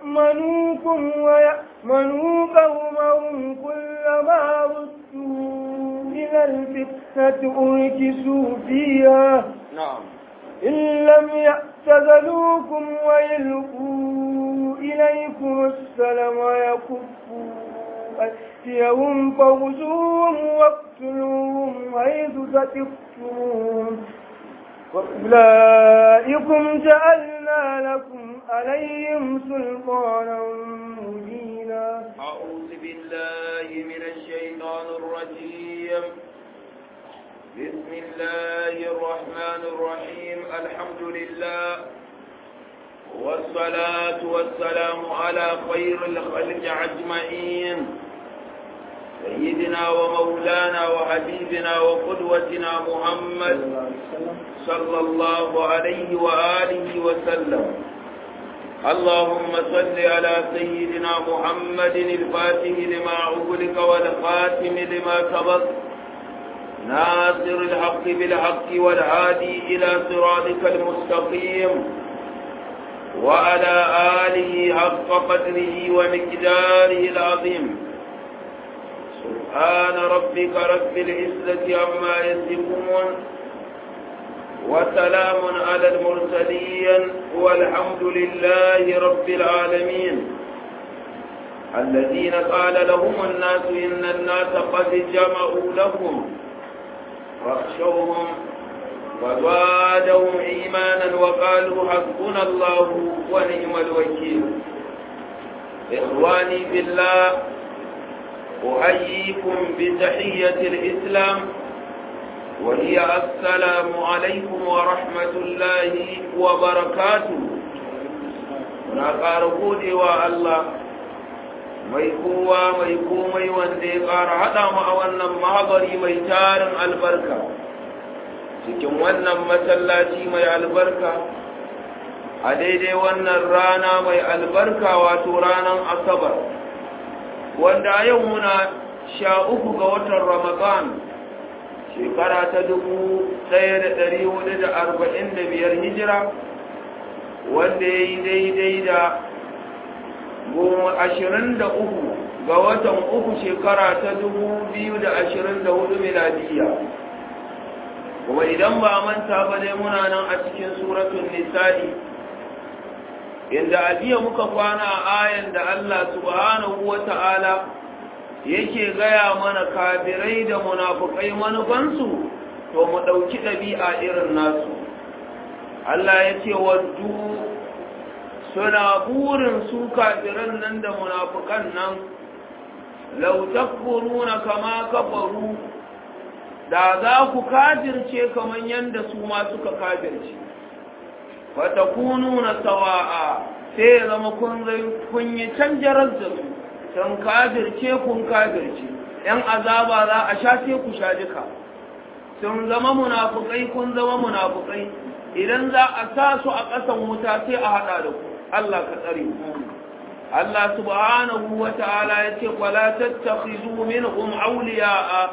يأمنوكم ويأمنوا قومهم كلما ردوا إلى الفتنة أركسوا فيها نعم إن لم يعتزلوكم ويلقوا إليكم السلام ويكفوا أيديهم فخذوهم واقتلوهم حيث ثقفتموهم وأولئكم جعلنا لكم عليهم سلطانا مبينا أعوذ بالله من الشيطان الرجيم بسم الله الرحمن الرحيم الحمد لله والصلاة والسلام على خير الخلق أجمعين سيدنا ومولانا وحبيبنا وقدوتنا محمد صلى الله عليه وآله وسلم اللهم صل على سيدنا محمد الفاتح لما أغلق والخاتم لما سبق ناصر الحق بالحق والهادي إلى صراطك المستقيم وعلى آله حق قدره ومقداره العظيم سبحان ربك رب العزة عما يصفون وسلام على المرسلين والحمد لله رب العالمين الذين قال لهم الناس إن الناس قد جمعوا لهم فاخشوهم وزادهم إيمانا وقالوا حسبنا الله ونعم الوكيل إخواني بالله أحييكم بتحية الإسلام وهي السلام عليكم ورحمة الله وبركاته نقار قولي الله mai kowa mai komai wanda ya ƙara haɗa mu a wannan mahabari mai tarin albarka cikin wannan masallaci mai albarka a daidai wannan rana mai albarka wato ranar asabar wanda yau muna sha uku ga watan ramadan shekara ta dubu ɗaya da ɗari hudu da arba'in da biyar hijira wanda ya yi daidai da goma ashirin da uku ga watan uku shekara ta dubu biyu da ashirin da hudu miladiyya kuma idan ba manta ba dai muna nan a cikin suratun nisa'i inda a jiya muka kwana a ayan da Allah subhanahu wa ta'ala yake gaya mana kafirai da munafukai manufansu to mu ɗauki ɗabi'a irin nasu Allah ya ce waddu suna burin su kafiran nan da munafukan nan lau takfuruna kama kafaru da za ku kafirce kaman yanda su ma suka kafirce fatakununa sawa'a sai ya zama kun kun yi canjarar da su can kafirce kun kafirce yan azaba za a sha sai ku sha duka sun zama munafukai kun zama munafukai idan za a sa su a ƙasan wuta sai a haɗa da ku Allah ka tsare Allah subhanahu wa ta'ala ya ce wala tattakhizu minhum awliya'a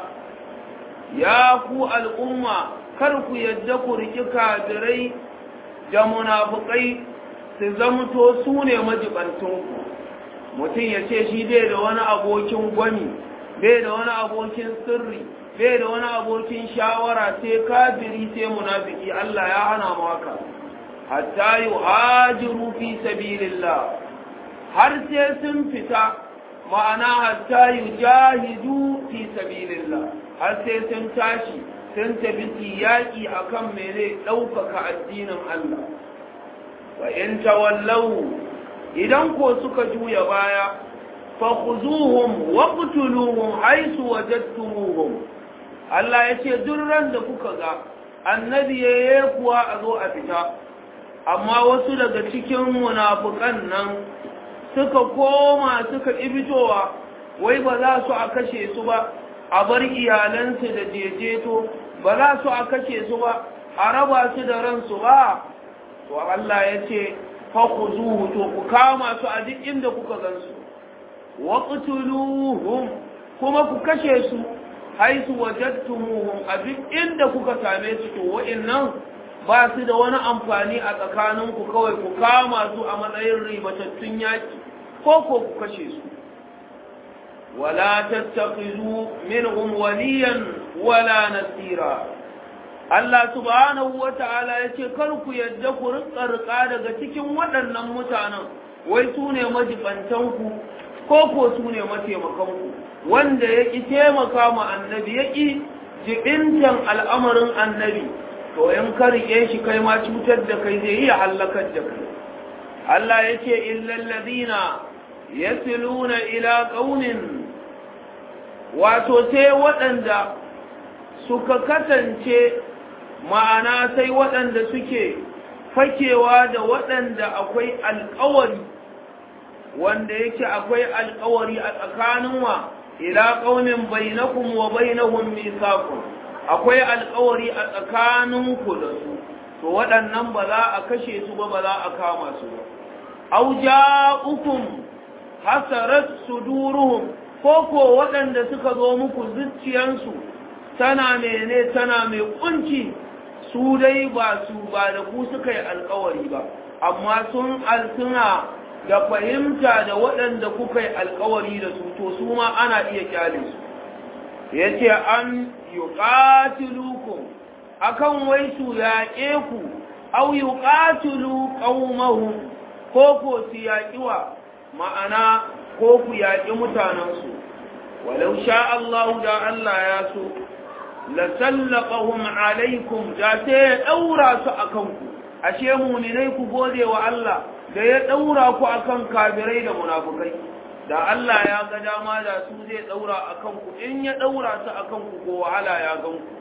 ya ku al'umma kar ku yadda ku riki kafirai da munafukai su zamto su ne majibantinku mutum ya ce shi bai da wani abokin gwani bai da wani abokin sirri bai da wani abokin shawara sai kafiri sai munafiki Allah ya hana mu haka hatta yuhajiru fi sabilillah har sai sun fita ma'ana hatta yujahidu fi sabilillah har sai sun tashi sun tafi yaƙi akan mene ɗaukaka addinin Allah wa in tawallau idan ko suka juya baya fa khuzuhum wa qtuluhum haythu wajadtumuhum Allah yace duk ran da kuka ga annabi yayi kuwa a zo a fita amma wasu daga cikin munafukan nan suka koma suka ibitowa wai ba za su a kashe su ba a bar iyalansu da jejeto ba za su a kashe su ba a raba su da ransu ba to Allah ya ce fakuzuhu to ku kama su a duk inda kuka gansu wa qtuluhum kuma ku kashe su haisu wajadtumuhum a duk inda kuka same su to wa'annan ba su da wani amfani a tsakaninku kawai ku kama su a matsayin ribatattun yaki ko ko ku kashe su wala tattakhizu minhum waliyan wala nasira Allah subhanahu wata'ala yace kar ku yadda ku rika rika daga cikin waɗannan mutanen wai su ne majibantanku ko ko su ne mataimakanku wanda ya ƙi taimaka ma annabi ya ƙi jibintan al'amarin annabi to in ka riƙe shi kai ma cutar da kai zai iya hallakar da kai Allah ya ce illallazina yasiluna ila qaumin wato sai waɗanda suka kasance ma'ana sai waɗanda suke fakewa da waɗanda akwai alƙawari wanda yake akwai alƙawari a tsakanin wa ila qaumin bainakum wa bainahum mithaqun akwai alƙawari a tsakaninku da su to waɗannan ba za a kashe su ba ba za a kama su ba aw ja'ukum hasarat suduruhum ko ko waɗanda suka zo muku zuciyansu tana mene tana mai kunci su dai ba su ba da ku suka yi alƙawari ba amma sun alsuna da fahimta da waɗanda kuka yi alkawari da su to su ma ana iya kyale su ya ce an yi ƙatilukum akan wai su yaƙe ku au yi ƙatilu ƙaumahu ko ko su yaƙiwa ma'ana ko ku yaƙi mutanensu walau sha Allah da Allah ya so la sallaqahum alaikum da sai ya ɗaura su a kanku ashe muminai ku gode wa Allah da ya ɗaura ku akan kafirai da munafukai da Allah ya ga dama da su zai ɗaura akan ku in ya ɗaura su akan ku ko wahala ya gan ku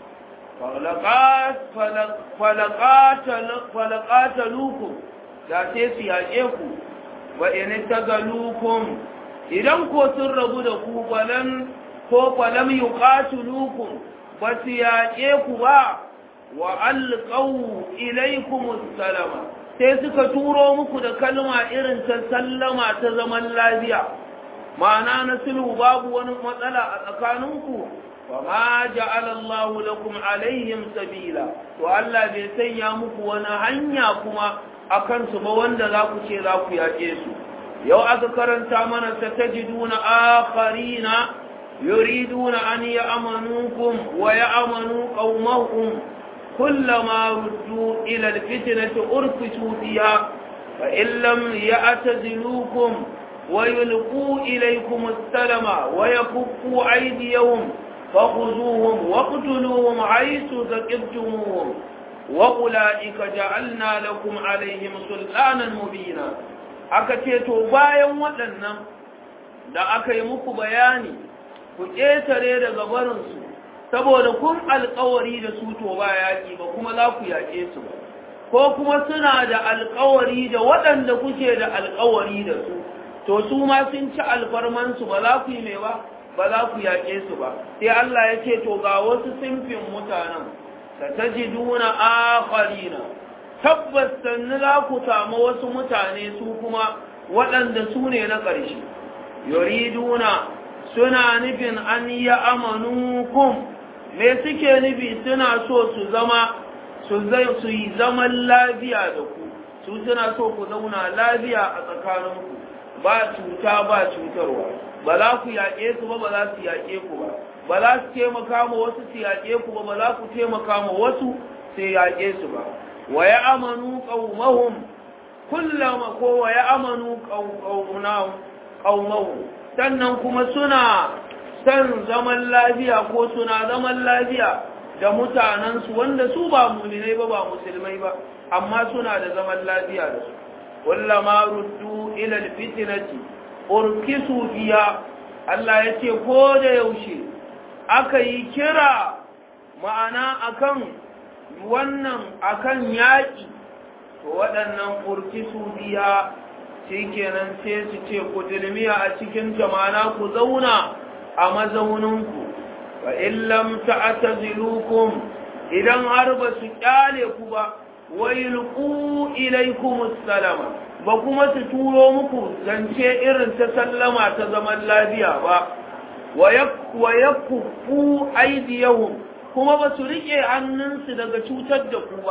falaqatalukum da sai su yaƙe ku wa in tagalukum idan ko sun rabu da ku balan ko falam yuqatilukum ba su yaƙe ku ba wa alqaw ilaykum salama sai suka turo muku da kalma irin ta sallama ta zaman lafiya ma'ana na sulhu babu wani matsala a tsakaninku fa ma ja'ala Allahu lakum alaihim sabila to Allah bai sanya muku wani hanya kuma akan su ba wanda za ku ce za ku yaƙe su yau aka karanta mana satajiduna akharina yuriduna an ya'manukum wa ya'manu qaumahum كلما ردوا إلى الفتنة أركسوا فيها فإن لم يعتزلوكم ويلقوا إليكم السلم ويكفوا أيديهم فخذوهم واقتلوهم حيث ثقفتموهم وأولئك جعلنا لكم عليهم سلطانا مبينا akaceto bayan waɗannan da aka yi muku bayani ku ƙetare daga barinsu saboda kun alkawari da su to ba yaƙi ba kuma za ku yaƙe su ba ko kuma suna da alkawari da waɗanda kuke da alkawari da su to su ma sun ci alfarmansu ba za ku yi mai ba ba za ku yaƙe su ba sai Allah ya ce to ga wasu simfin mutanen da ta ji duna akharina tabbas sannu za ku samu wasu mutane su kuma waɗanda su ne na ƙarshe yuriduna suna nufin an yi amanukum me suke nufi suna so su zama su yi zaman lafiya da ku su suna so ku zauna lafiya a tsakaninku ba cuta ba cutarwa ba za ku yaƙe su ba ba za su yaƙe ku ba ba za su taimaka ma wasu su yaƙe ku ba ba za ku taimaka ma wasu su yaƙe su ba wa ya amanu qaumahum kullama ko wa ya amanu qaumahum sannan kuma suna san zaman lafiya ko suna zaman lafiya da mutanensu wanda su ba muminai ba ba musulmai ba amma suna da zaman lafiya da su kullama ruddu ila alfitnati urkisu biya Allah ya ce ko da yaushe aka yi kira ma'ana akan wannan akan yaƙi to waɗannan urkisu biya shikenan sai su ce ku dilmiya a cikin jamana ku zauna a mazauninku wa illam ta'tazilukum idan har ba su kyale ku ba wa yulqu ilaykum salama ba kuma su turo muku zance irin ta sallama ta zaman lafiya ba wa yakfu aydiyahum kuma ba su rike hannunsu daga cutar da ku ba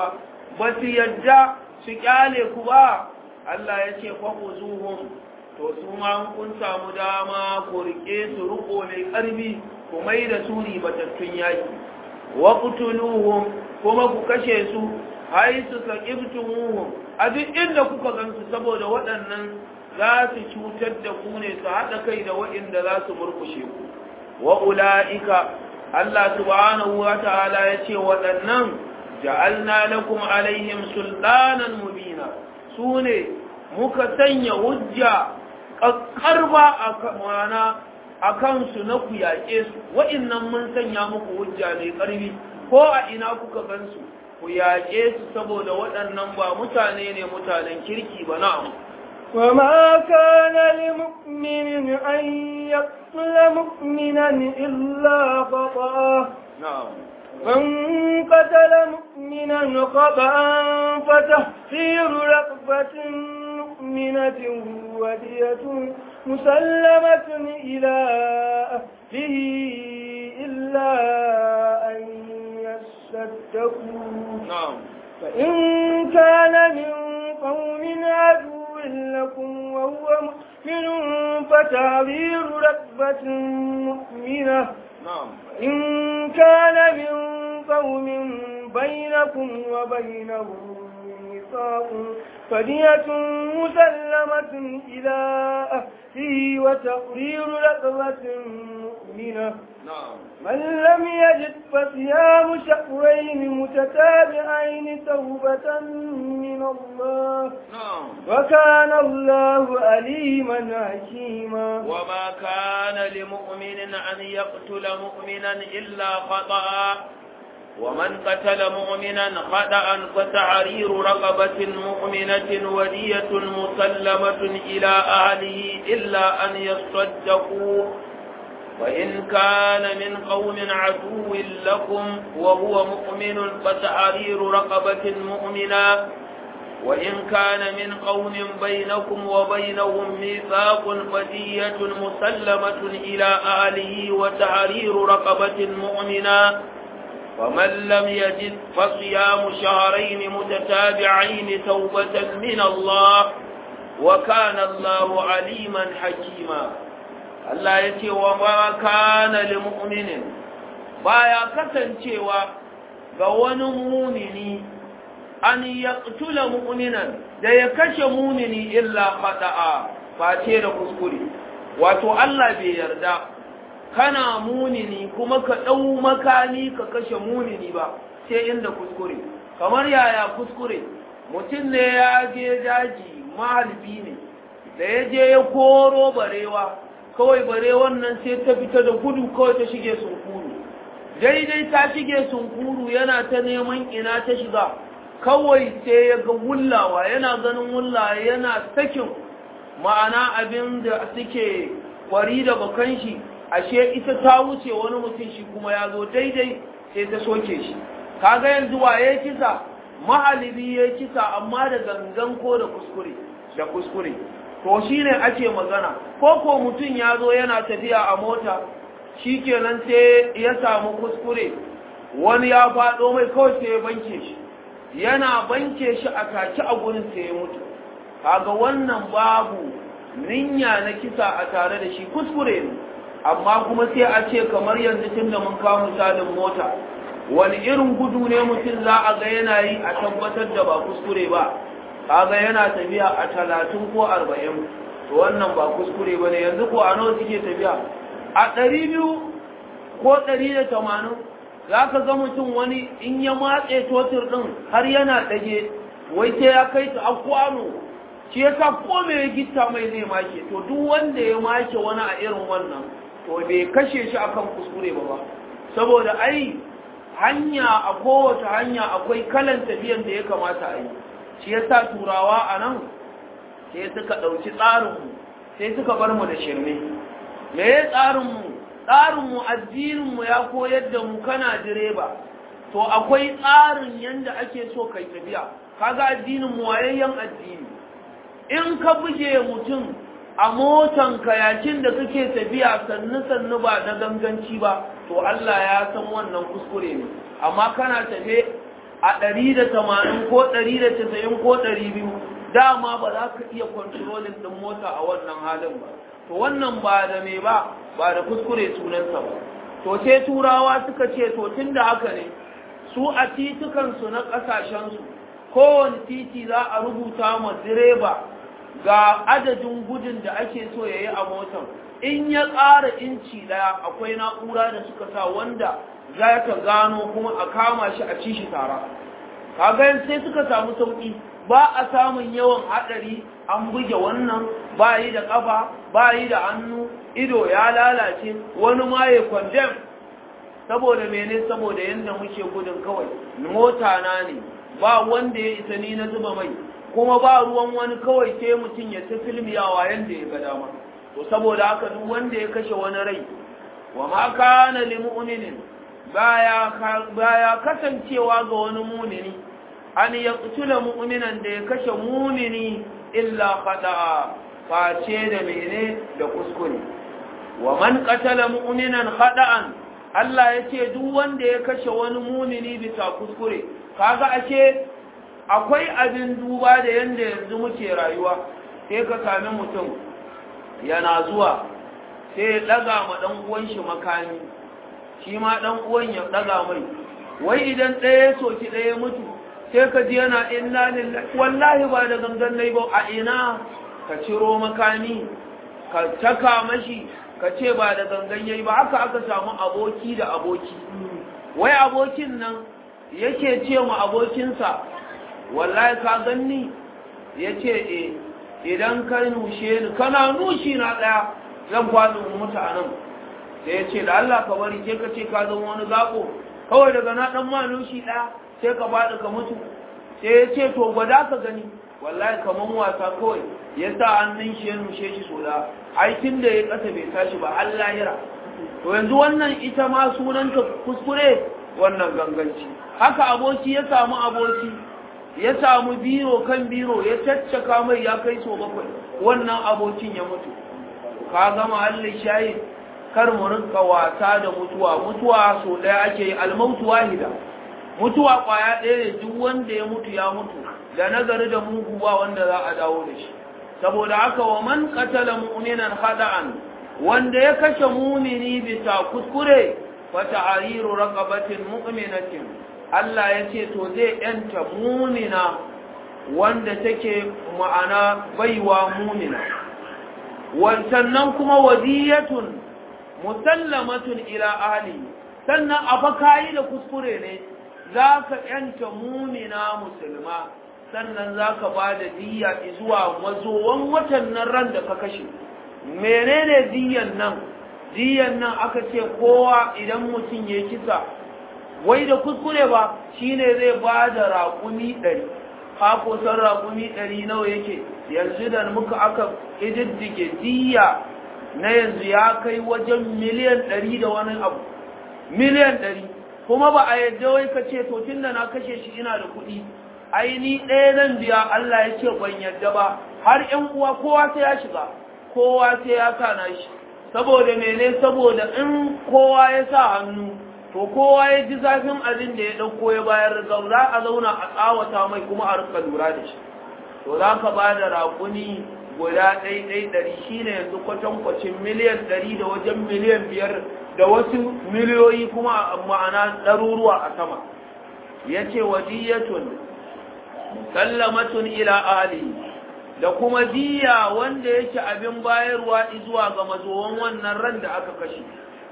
ba su yadda su kyale ku ba Allah ya ce faquzuhum to su ma kun samu dama ku rike su riko mai karbi ku mai da su ribatattun yaki wa qutuluhum kuma ku kashe su haisu saqibtumuhum a duk inda kuka gansu saboda waɗannan za su cutar da ku ne su haɗa kai da waɗanda za su murkushe ku wa ula'ika Allah subhanahu wa ta'ala ya ce waɗannan ja'alna lakum alaihim sultanan mubina su ne muka sanya hujja ƙaƙƙarba a mana a kansu na ku yaƙe su waɗannan mun sanya muku hujja mai ƙarfi ko a ina kuka gansu ku yaƙe su saboda waɗannan ba mutane ne mutanen kirki ba na'am وما كان لمؤمن أن يقتل مؤمنا إلا خطأ نعم من قتل مؤمنا خطأ فتحصير رقبة مؤمنة ودية مسلمة إلى أهله إلا أن يصدقوا نعم فإن كان من قوم عدو لكم وهو مؤمن فتعبير ركبة مؤمنة نعم إن كان من قوم بينكم وبينهم ميثاق فدية مسلمة إلى أهله وتقرير رقبة مؤمنة نعم من لم يجد فصيام شهرين متتابعين توبة من الله نعم وكان الله أليما حكيما وما كان لمؤمن أن يقتل مؤمنا إلا خطأ ومن قتل مؤمنا خطأ فتعرير رقبة مؤمنة ودية مسلمة إلى أهله إلا أن يصدقوا وإن كان من قوم عدو لكم وهو مؤمن فتحرير رقبة مؤمنة وإن كان من قوم بينكم وبينهم ميثاق فدية مسلمة إلى أهله وتحرير رقبة مؤمنة ومن لم يجد فصيام شهرين متتابعين توبة من الله وكان الله عليما حكيما Allah ya ce wa ma kana lil mu'minin baya kasancewa ga wani mumini an yaqtula mu'minan da ya kashe mumini illa khata'a face da kuskure wato Allah bai yarda kana munini kuma ka dau makani ka kashe munini ba sai inda kuskure kamar yaya kuskure mutum ne ya je daji mahalbi ne da ya je ya koro barewa kawai bare wannan sai ta fita da gudu kawai ta shige sunkuru daidai ta shige sunkuru yana ta neman ina ta shiga kawai sai ya ga wullawa yana ganin wullawa yana sakin ma'ana abin da suke kwari da bakan shi ashe ita ta wuce wani mutum shi kuma ya zo daidai sai ta soke shi kaga yanzu waye kisa mahalibi ya kisa amma da gangan ko da kuskure da kuskure to shi ne ake magana ko ko mutum ya zo yana tafiya a mota shi kenan sai ya samu kuskure wani ya faɗo mai kawai sai ya banke shi yana banke shi a taki a gurin sai ya mutu kaga wannan babu ninya na kisa a tare da shi kuskure ne amma kuma sai a ce kamar yanzu tun da mun kawo misalin mota wani irin gudu ne mutum za a ga yana yi a tabbatar da ba kuskure ba kaga yana tafiya a talatin ko arba'in to wannan ba kuskure ba ne yanzu ko a nawa suke tafiya a ɗari biyu ko ɗari da tamanin za ka ga mutum wani in ya matse totir ɗin har yana ɗage wai sai ya kai ta a kwano shi ya sa ko mai gitta mai zai make to duk wanda ya make wani a irin wannan to bai kashe shi akan kuskure ba ba saboda ai hanya a kowace hanya akwai kalan tafiyan da ya kamata a yi shi ya sa turawa a nan sai suka ɗauki tsarinmu sai suka bar mu da shirme me ya tsarinmu tsarinmu addininmu ya koyar da mu kana direba to akwai tsarin yadda ake so kai tafiya kaga addininmu wayayyen addini in ka buge mutum a motan kayakin da kake tafiya sannu sannu ba na ganganci ba to Allah ya san wannan kuskure ne amma kana tafe a ɗari da tamanin ko ɗari da casa'in ko ɗari biyu dama ba za ka iya kwantarolin ɗin mota a wannan halin ba to wannan ba da me ba ba da kuskure sunansa ba to sai turawa suka ce to tun da haka ne su a titukansu na ƙasashensu kowane titi za a rubuta ma direba ga adadin gudun da ake so ya yi a motar in ya ƙara inci ɗaya akwai na'ura da suka sa wanda za ka gano kuma a kama shi a ci shi tara kaga sai suka samu sauƙi ba a samun yawan haɗari an buge wannan ba yi da ƙafa ba yi da hannu ido ya lalace wani ma ya kwandem saboda mene saboda yadda muke gudun kawai mota na ne ba wanda ya isa ni na zuba mai kuma ba ruwan wani kawai sai mutum ya ta filmiyawa yadda ya ga dama to saboda haka duk wanda ya kashe wani rai wa ma kana lil mu'minin baya baya kasancewa ga wani mu'mini an yaqtula mu'minan da ya kashe mu'mini illa khata'a face da mene da kuskure wa man qatala mu'minan khata'an Allah yace duk wanda ya kashe wani mu'mini bisa kuskure kaga ake akwai abin duba da yanda yanzu muke rayuwa sai ka sami mutum yana zuwa sai ya daga ma dan uwan shi makami shi ma dan uwan ya daga mai wai idan ɗaya ya soki ɗaya mutu sai ka ji yana inna lillahi wallahi ba da gangan nayi ba a ina ka ciro makami ka taka mashi ka ce ba da gangan yayi ba haka aka samu aboki da aboki wai abokin nan yake ce mu abokinsa wallahi ka ganni yace eh idan ka nushe ni kana nushi na daya zan kwado mutu anan sai ya ce da Allah ka bari sai ka ce ka zama wani zako kawai daga na dan ma nushi daya sai ka bada ka mutu sai ya ce to gwada ka gani wallahi kaman wasa kawai ya sa hannun shi ya nushe shi so da aikin da ya kasa bai tashi ba Allah yira to yanzu wannan ita ma sunanta kuskure wannan ganganci haka aboki ya samu aboki ya samu biro kan biro ya caccaka mai ya kai so bakwai wannan abokin ya mutu ka gama Allah shayi kar mu rinka wasa da mutuwa mutuwa so daya ake yi almautu wahida mutuwa kwaya ɗaya ne duk wanda ya mutu ya mutu da nagari da mugu ba wanda za a dawo da shi saboda haka wa man qatala mu'minan khada'an wanda ya kashe mu'mini bisa kuskure fa ta'ariru raqabatin mu'minatin Allah ya ce to zai yanta mu'mina wanda take ma'ana baiwa mu'mina sannan kuma wadiyatun musallamatun ila ahli sannan afa kayi da kuskure ne zaka yanta mu'mina musulma sannan za ka ba da diya zuwa mazowan watan nan ran da ka kashe menene diyan nan diyan nan aka ce kowa idan mutum ya kisa wai da kuskure ba shine zai ba da raƙumi ɗari hako san raƙumi ɗari nawa yake yanzu da muka aka ƙididdige diya na yanzu ya kai wajen miliyan ɗari da wani abu miliyan ɗari kuma ba a yadda wai ka ce to tun da na kashe shi ina da kuɗi aini ɗaya zan biya Allah ya ce ban yadda ba har ƴan uwa kowa sai ya shiga kowa sai ya sa na shi saboda mene saboda in kowa ya sa hannu to kowa ya ji zafin abin da ya ɗauko ya bayar za a zauna a tsawata mai kuma a rika lura da shi to za ka ba da raƙuni guda ɗai ɗai ɗari shi ne yanzu kwatankwacin miliyan ɗari da wajen miliyan biyar da wasu miliyoyi kuma ma'ana ɗaruruwa a sama ya ce wadiyatun sallamatun ila ali da kuma diya wanda yake abin bayarwa zuwa ga mazowan wannan ran da aka kashe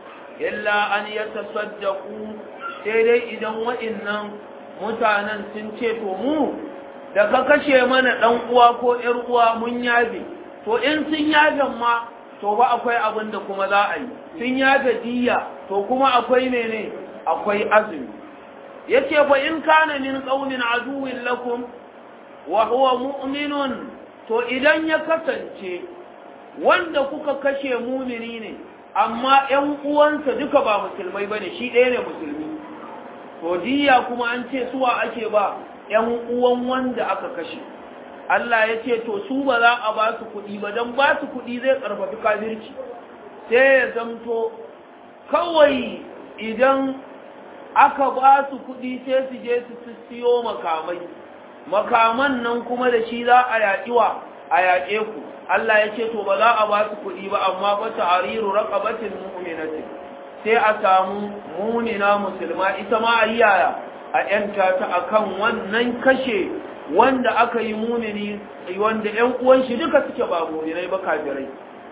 illa an ya tasaddaku sai dai idan wa'innan mutanen sun ce to mu da ka kashe mana dan uwa ko ƴar uwa mun yabe to in sun yabe ma to ba akwai abin da kuma za a yi sun yabe diya to kuma akwai mene akwai azumi yace fa in kana min qaumin aduwwin lakum wa huwa mu'minun to idan ya kasance wanda kuka kashe mumini ne amma ƴan uwansa duka ba musulmai bane shi ɗaya ne musulmi to diya kuma an ce suwa ake ba ƴan uwan wanda aka kashe Allah ya ce to su ba za a ba su kuɗi ba don ba su kuɗi zai ƙarfafi kafirci sai ya zamto kawai idan aka ba su kuɗi sai su je su siyo makamai makaman nan kuma da shi za a yaƙi wa a yaƙe ku Allah ya ce to ba za a ba su kuɗi ba amma ba ta'ariru raqabatin mu'minatin sai a samu munina musulma ita ma a yaya a ‘yanta ta akan wannan kashe wanda aka yi munini wanda ‘yan uwan shi duka suke ba muninai ba kafirai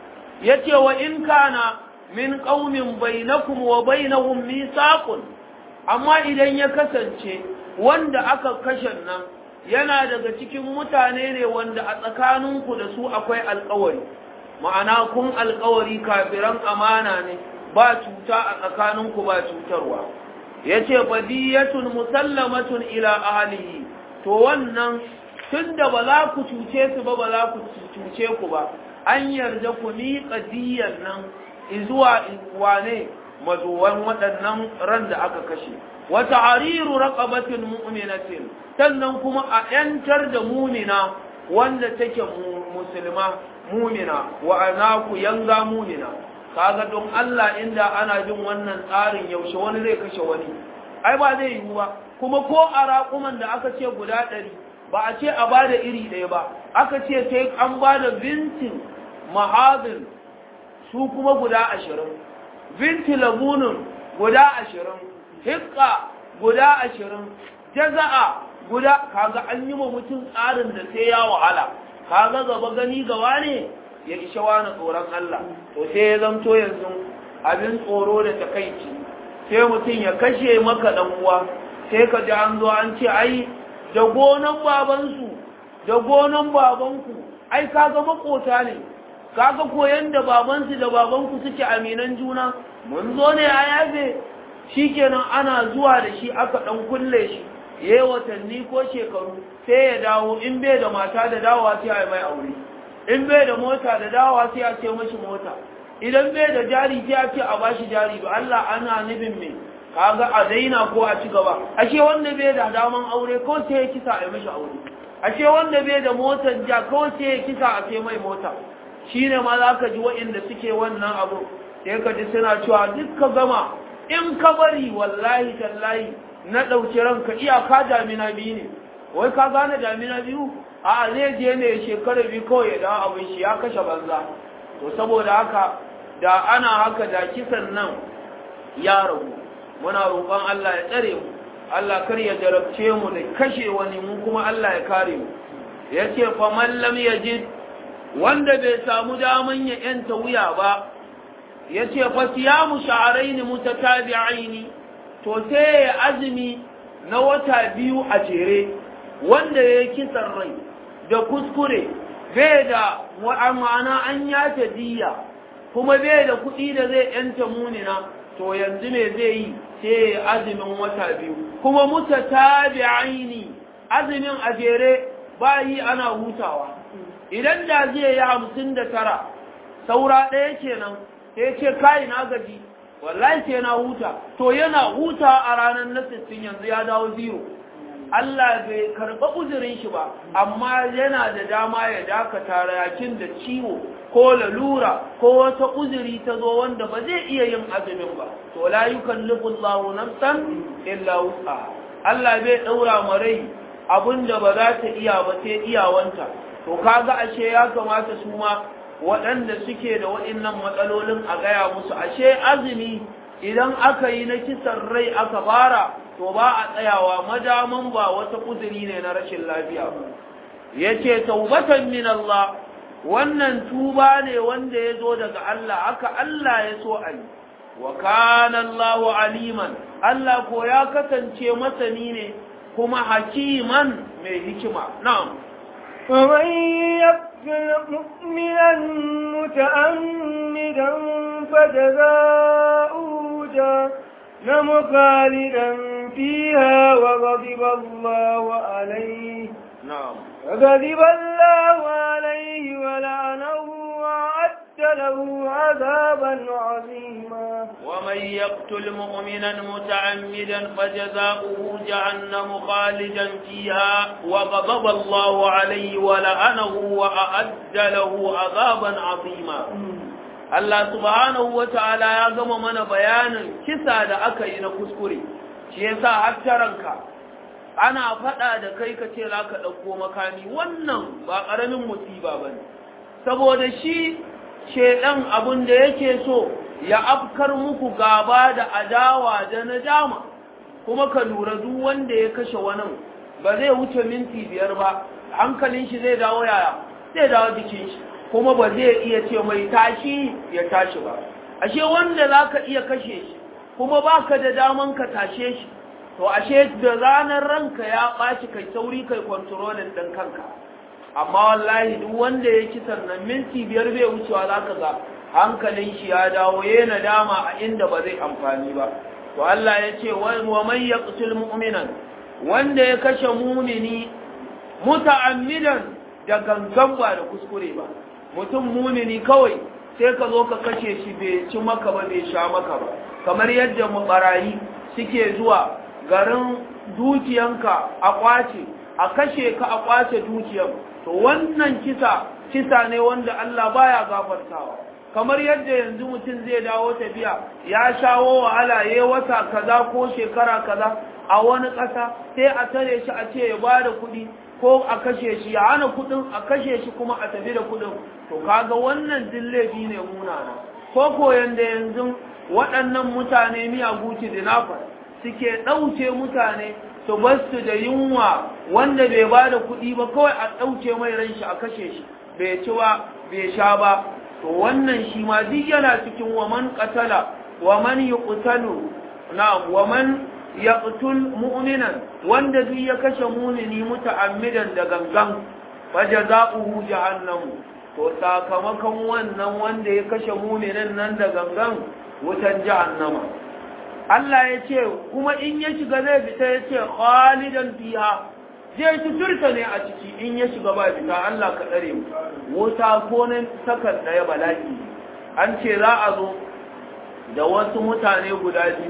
ya ce wa in kana min ƙaumin bainakum wa bainahum misaqun amma idan ya kasance wanda aka kashe nan yana daga cikin mutane ne wanda a tsakaninku da su akwai alƙawari ma'ana kun alƙawari kafiran amana ne ba cuta a tsakaninku ba cutarwa ya ce fadiyatun musallamatun ila ahalihi to wannan tun da ba za ku cuce su ba ba za ku cuce ku ba an yarda ku miƙa diyan nan zuwa wane mazuwan waɗannan ran da aka kashe wata hariru raqabatin mu'minatin sannan kuma a ‘yantar da mumina wanda take musulma mumina wa ana ku yanga mumina kaga don Allah inda ana jin wannan tsarin yaushe wani zai kashe wani ai ba zai yiwu ba kuma ko a raƙuman da aka ce guda ɗari ba a ce a ba da iri ɗaya ba aka ce sai an ba da bintin mahazin su kuma guda ashirin binti labunin guda ashirin hikka guda ashirin jaza'a guda kaga an yi wa mutum tsarin da sai ya wahala kaga gaba gani gaba ne ya isha wani tsoron Allah to sai ya zamto yanzu abin tsoro da takaici sai mutum ya kashe maka dan uwa sai ka ji an zo an ce ai da gonan babansu da gonan babanku ai kaga makota ne kaga koyan da babansu da babanku suke aminan juna mun zo ne a yafe shikenan ana zuwa da shi aka dan kulle shi yayi watanni ko shekaru sai ya dawo in bai da mata da dawowa sai a mai aure in bai da mota da dawowa sai a ce mashi mota idan bai da jari sai a ce a bashi jari to Allah ana nufin me kaga a daina ko a ci gaba ashe wanda bai da daman aure ko sai ya kisa a mashi aure ashe wanda bai da motar ja ko sai ya kisa a sai mai mota shine ma za ka ji waɗanda suke wannan abu sai ka ji suna cewa duk ka gama in ka bari wallahi tallahi na ɗauki ranka iyaka damina biyu ne wai ka gane damina biyu a zai je ne shekara biyu kawai ya dawo abin shi ya kashe banza to saboda haka da ana haka da kisan nan ya ragu muna roƙon Allah ya tsare mu Allah kar ya jarabce mu da kashe wani mu kuma Allah ya kare mu yace fa man lam yajid wanda bai samu daman ya yanta wuya ba yace fa siyamu sha'rayn mutatabi'ain to sai ya azumi na wata biyu a jere wanda ya kisan rai da kuskure bai da ma'ana an yace diya kuma bai da kuɗi da zai yanta munina to yanzu me zai yi sai ya azumin wata biyu kuma mutatabi'aini azumin a jere ba yi ana hutawa idan da zai yi hamsin da tara saura ɗaya kenan sai ce kai na gaji wallahi sai na huta to yana huta a ranar na sittin yanzu ya dawo zero Allah bai karɓa uzurin shi ba amma yana da dama ya dakata rayakin da ciwo ko lalura ko wata uzuri ta zo wanda ba zai iya yin azumin ba to la yukallifu Allahu nafsan illa wus'aha Allah bai daura ma rai abinda ba za ta iya ba sai iyawanta to kaga ashe ya kamata su ma waɗanda suke da waɗannan matsalolin a gaya musu ashe azumi idan aka yi na kisan rai aka fara to ba a tsayawa madaman ba wata uzuri ne na rashin lafiya ba yace taubatan min Allah wannan tuba ne wanda ya zo daga Allah aka Allah ya so a yi wa kana Allahu aliman Allah ko ya kasance masani ne kuma hakiman mai hikima na'am ومن يقتل مؤمنا متعمدا فجزاؤه جهنم خالدا فيها وغضب الله عليه نعم وغضب الله عليه ولعنه وأعد له عذابا عظيما ومن يقتل مؤمنا متعمدا فجزاؤه جهنم خالدا فيها وغضب الله عليه ولعنه وأعد له عذابا عظيما Allah subhanahu wa ta'ala ya gama mana bayanin kisa da aka yi na kuskure shi yasa hattaranka ana faɗa da kai ka ce za ka ɗauko makami wannan ba ƙaramin musiba ba ne saboda shi shaidan abin da yake so ya afkar muku gaba da adawa da nadama kuma ka lura duk wanda ya kashe wani ba zai wuce minti biyar ba hankalin shi zai dawo yaya zai dawo jikin shi kuma ba zai iya ce mai tashi ya tashi ba ashe wanda za ka iya kashe shi kuma ba ka da daman ka tashe shi to ashe da ranar ranka ya ɓaci kai sauri kai kwantarolin ɗin kanka amma wallahi duk wanda ya ci sannan minti biyar bai wucewa za ka ga hankalin shi ya dawo ya nadama a inda ba zai amfani ba to Allah ya ce wa man yaqtul mu'minan wanda ya kashe mumini muta'ammidan da gangan ba da kuskure ba mutum mumini kawai sai ka zo ka kashe shi bai ci maka ba bai sha maka ba kamar yadda mabarayi suke zuwa garin dukiyanka a kwace a kashe ka a kwace dukiyan to wannan kisa kisa ne wanda Allah baya gafartawa kamar yadda yanzu mutum zai dawo tafiya ya shawo wahala yayi wata kaza ko shekara kaza a wani ƙasa sai a tare shi a ce ya bada kuɗi ko a kashe shi ya hana kuɗin a kashe shi kuma a tafi da kuɗin to kaga wannan dillabi ne munana ko ko yanda yanzu waɗannan mutane miyagu dinafar suke ɗauke mutane su basu da yunwa wanda bai ba da kuɗi ba kawai a ɗauke mai ran shi a kashe shi bai ci ba bai sha ba to wannan shi ma duk yana cikin wa man qatala wa man yuqtalu na'am wa man yaqtul mu'minan wanda duk ya kashe mu'mini muta'ammidan da gangan fajaza'uhu jahannam to sakamakon wannan wanda ya kashe mu'minin nan da gangan wutan jahannama Allah ya ce kuma in ya shiga zai fita ya ce khalidan fiha zai tuturta ne a ciki in ya shiga ba fita Allah ka tsare mu wuta ko nan sakan daya bala'i an ce za a zo da wasu mutane guda biyu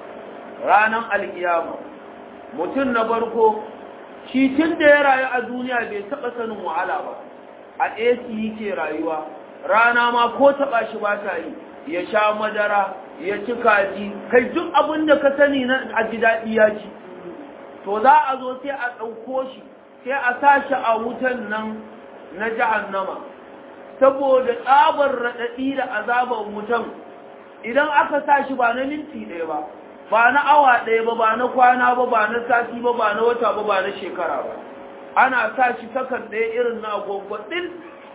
ranar alkiyama mutum na farko shi tun da ya rayu a duniya bai taɓa sanin wahala ba a AC yake rayuwa rana ma ko taɓa shi ba ta yi ya sha madara ya ci kaji kai duk abin da ka sani na a ji daɗi ya ci to za a zo sai a ɗauko shi sai a sa shi a wutan nan na jahannama saboda tsabar raɗaɗi da azabar wutan idan aka sa shi ba na minti ɗaya ba ba na awa ɗaya ba ba na kwana ba ba na sati ba ba na wata ba ba na shekara ba ana sa shi sakan ɗaya irin na agogo ɗin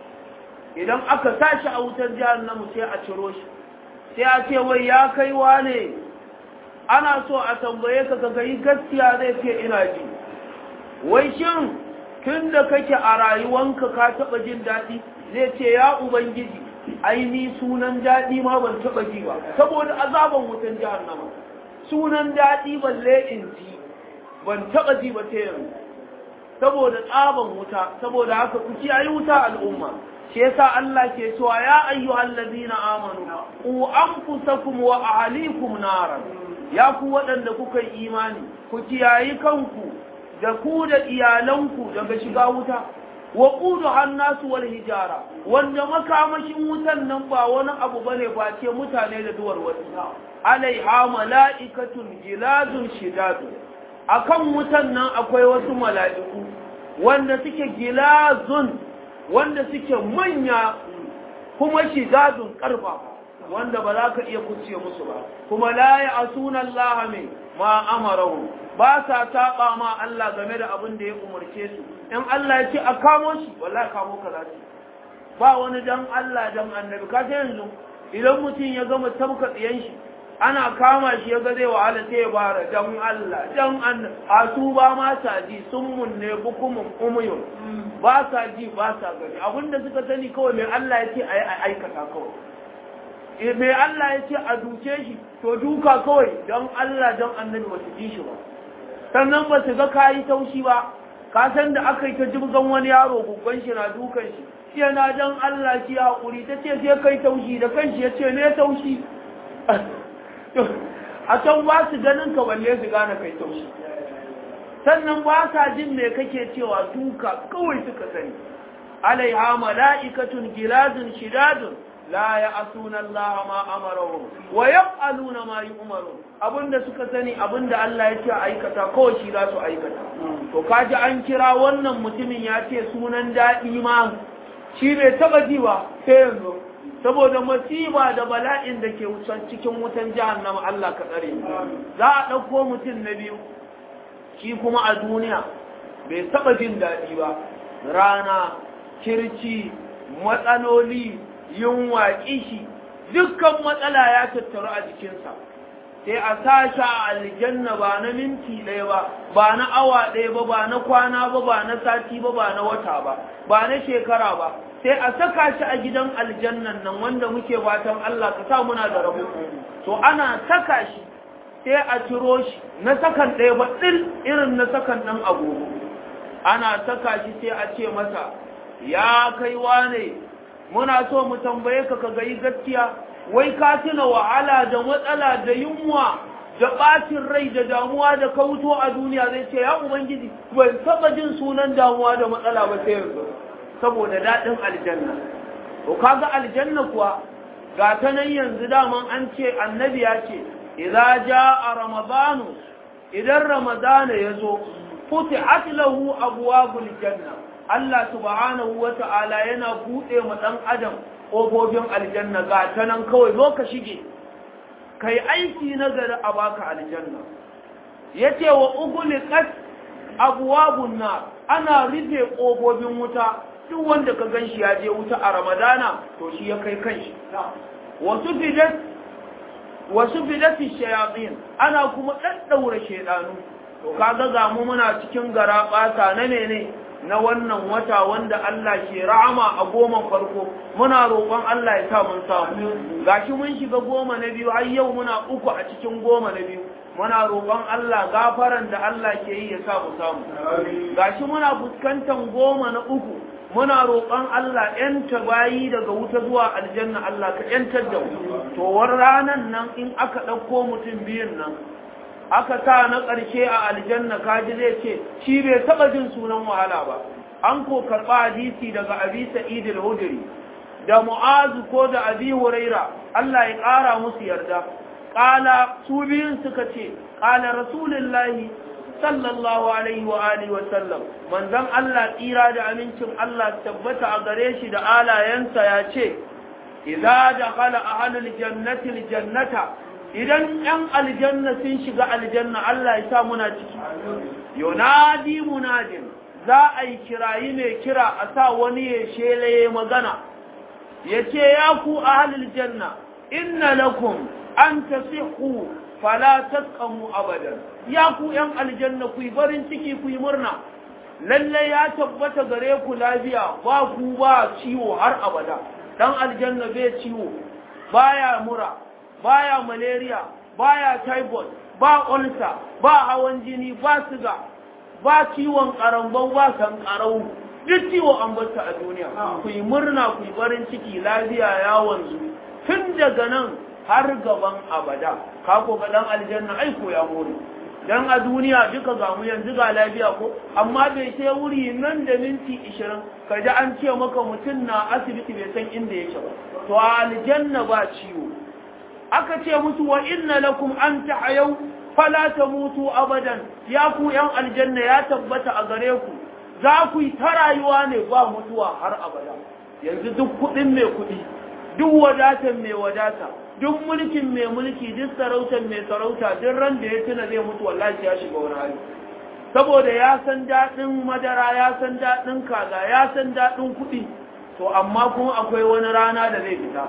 idan aka sa shi a wutar jahannama sai a ciro shi sai a ce wai ya kai wane ana so a tambaye ka ka yi gaskiya zai ce ina ji wai shin tun da kake a rayuwanka ka taɓa jin daɗi zai ce ya ubangiji aini sunan daɗi ma ban taɓa ji ba saboda azaban wutan jahannama sunan daɗi balle in ji ban taɓa ji ba ta yanzu saboda tsaban wuta saboda haka ku kiyaye wuta al'umma shi yasa Allah ke cewa ya ayyuhal ladina amanu ku anfusakum wa ahlikum naran ya ku waɗanda kuka yi imani ku kiyayi kanku da ku da iyalanku daga shiga wuta wa qudu hannasu wal hijara wanda makamashin wutan nan ba wani abu bane ba ce mutane da duwar wata alaiha mala'ikatun giladun shidadun akan wutan nan akwai wasu mala'iku wanda suke gilazun wanda suke manya kuma shidadun karfa wanda ba za ka iya kuce musu ba kuma la ya asuna Allah mai ma amarahu ba sa taba ma Allah game da abin da ya umarce su in Allah ya ce a kamo shi wallahi kamo ka za ba wani dan Allah dan annabi ka yanzu idan mutum ya gama tabka tsiyan shi ana kama shi ya ga zai wahala sai ya bara dan Allah dan an a su ba ma sa ji sun munne bukumun umuyun ba sa ji ba sa gani abinda suka sani kawai mai Allah ya ce a aikata kawai mai Allah ya ce a duke shi to duka kawai dan Allah dan annabi ba su ji shi ba sannan ba su ga kayi taushi ba ka san da aka yi ta jibgan wani yaro guggan shi na dukan shi yana dan Allah ki haƙuri ta ce sai kai taushi da kanshi ya ce ne taushi a can ba su ganin ka balle su gane kai taushi sannan ba sa jin me kake cewa duka kawai suka sani alaiha mala'ikatun giladun shidadun la ya'suna Allah ma amarahum wa yaf'aluna ma yu'marun abinda suka sani abinda Allah ya ce aikata kawai shi za su aikata to kaji an kira wannan mutumin ya ce sunan daɗi ma shi bai taba ji ba sai yanzu saboda masiba da bala'in da ke cikin wutan jahannama Allah ka tsare za a ɗauko mutum na biyu shi kuma a duniya bai taba jin daɗi ba rana kirci matsaloli yunwa kishi dukkan matsala ya tattaru a jikinsa sai a sashi a aljanna ba na minti ɗaya ba ba na awa ɗaya ba ba na kwana ba ba na sati ba ba na wata ba ba na shekara ba sai a saka shi a gidan aljannan nan wanda muke fatan Allah ka sa muna da rabo to ana saka shi sai a ciro shi na sakan ɗaya ba ɗin irin na sakan ɗan agogo ana saka shi sai a ce masa ya kai wane muna so mu tambaye ka ka gayi gaskiya wai ka tuna wahala da matsala da yunwa da ɓacin rai da damuwa da kauto a duniya zai ce ya ubangiji ban taɓa jin sunan damuwa da matsala ba sai yanzu saboda daɗin aljanna to kaga aljanna kuwa ga ta nan yanzu daman an ce annabi ya ce idza jaa ramadanu idan ramadana yazo futihat lahu abwabul janna Allah subhanahu wata'ala yana bude ma dan adam kofofin aljanna ga ta nan kawai zo ka shige kai aiki na gari a baka aljanna yace wa ughliqat abwabun nar ana rufe kofofin wuta duk wanda ka ganshi ya je wuta a ramadana to shi ya kai kanshi wasu fidat wasu fidati shayatin ana kuma daddaura shedanu to kaga ga mu muna cikin gara bata na mene na wannan wata wanda Allah ke rahama a goma farko muna roƙon Allah ya sa mun samu gashi mun shiga goma na biyu har yau muna uku a cikin goma na biyu muna roƙon Allah gafaran da Allah ke yi ya sa mu samu gashi muna fuskantar goma na uku muna roƙon Allah ‘yanta bayi daga wuta zuwa aljanna Allah ka ‘yantar da mu. To, war ranan nan in aka ɗauko mutum biyun nan, aka sa na ƙarshe a aljanna kaji zai ce, shi bai taɓa jin sunan wahala ba. An ko karɓa hadisi daga Abi Sa'id al-Hudri da Mu'azu ko da Abi Huraira, Allah ya ƙara musu yarda. Ƙala su biyun suka ce, ƙala Rasulullahi sallallahu alaihi wa alihi wa sallam manzon Allah tsira da amincin Allah tabbata a gare shi da alayensa ya ce idza dakhala ahlul jannati aljannata idan yan aljanna sun shiga aljanna Allah ya sa muna ciki yunadi munadin za a yi kirayi mai kira a sa wani ya shelaye magana yace ya ku ahlul janna inna lakum an tasihhu fala tasqamu abadan ya ku yan aljanna ku yi barin ciki ku yi murna lalle ya tabbata gare ku lafiya ba ku ba ciwo har abada dan aljanna bai ciwo baya mura baya malaria baya typhoid ba ulcer ba hawan jini ba siga ba ciwon karambau ba sankarau duk ciwo an bata a duniya ku yi murna ku yi barin ciki lafiya ya wanzu tun daga nan har gaban abada ka ko ga dan aljanna ai ko ya more dan a duniya duka ga mu yanzu ga lafiya ko amma bai sai wuri nan da minti 20 kaji an ce maka mutun na asibiti bai san inda yake ba to a aljanna ba ciwo aka ce musu wa inna lakum an ta'ayu fala tamutu abadan ya ku yan aljanna ya tabbata a gare ku za ku yi ta rayuwa ne ba mutuwa har abada yanzu duk kudin mai kudi duk wadatar mai wadata duk mulkin mai mulki duk sarautar mai sarauta duk ran da ya tuna zai mutu wallahi ya shiga wani hali saboda ya san daɗin madara ya san daɗin kaza ya san daɗin kuɗi to amma kuma akwai wani rana da zai fita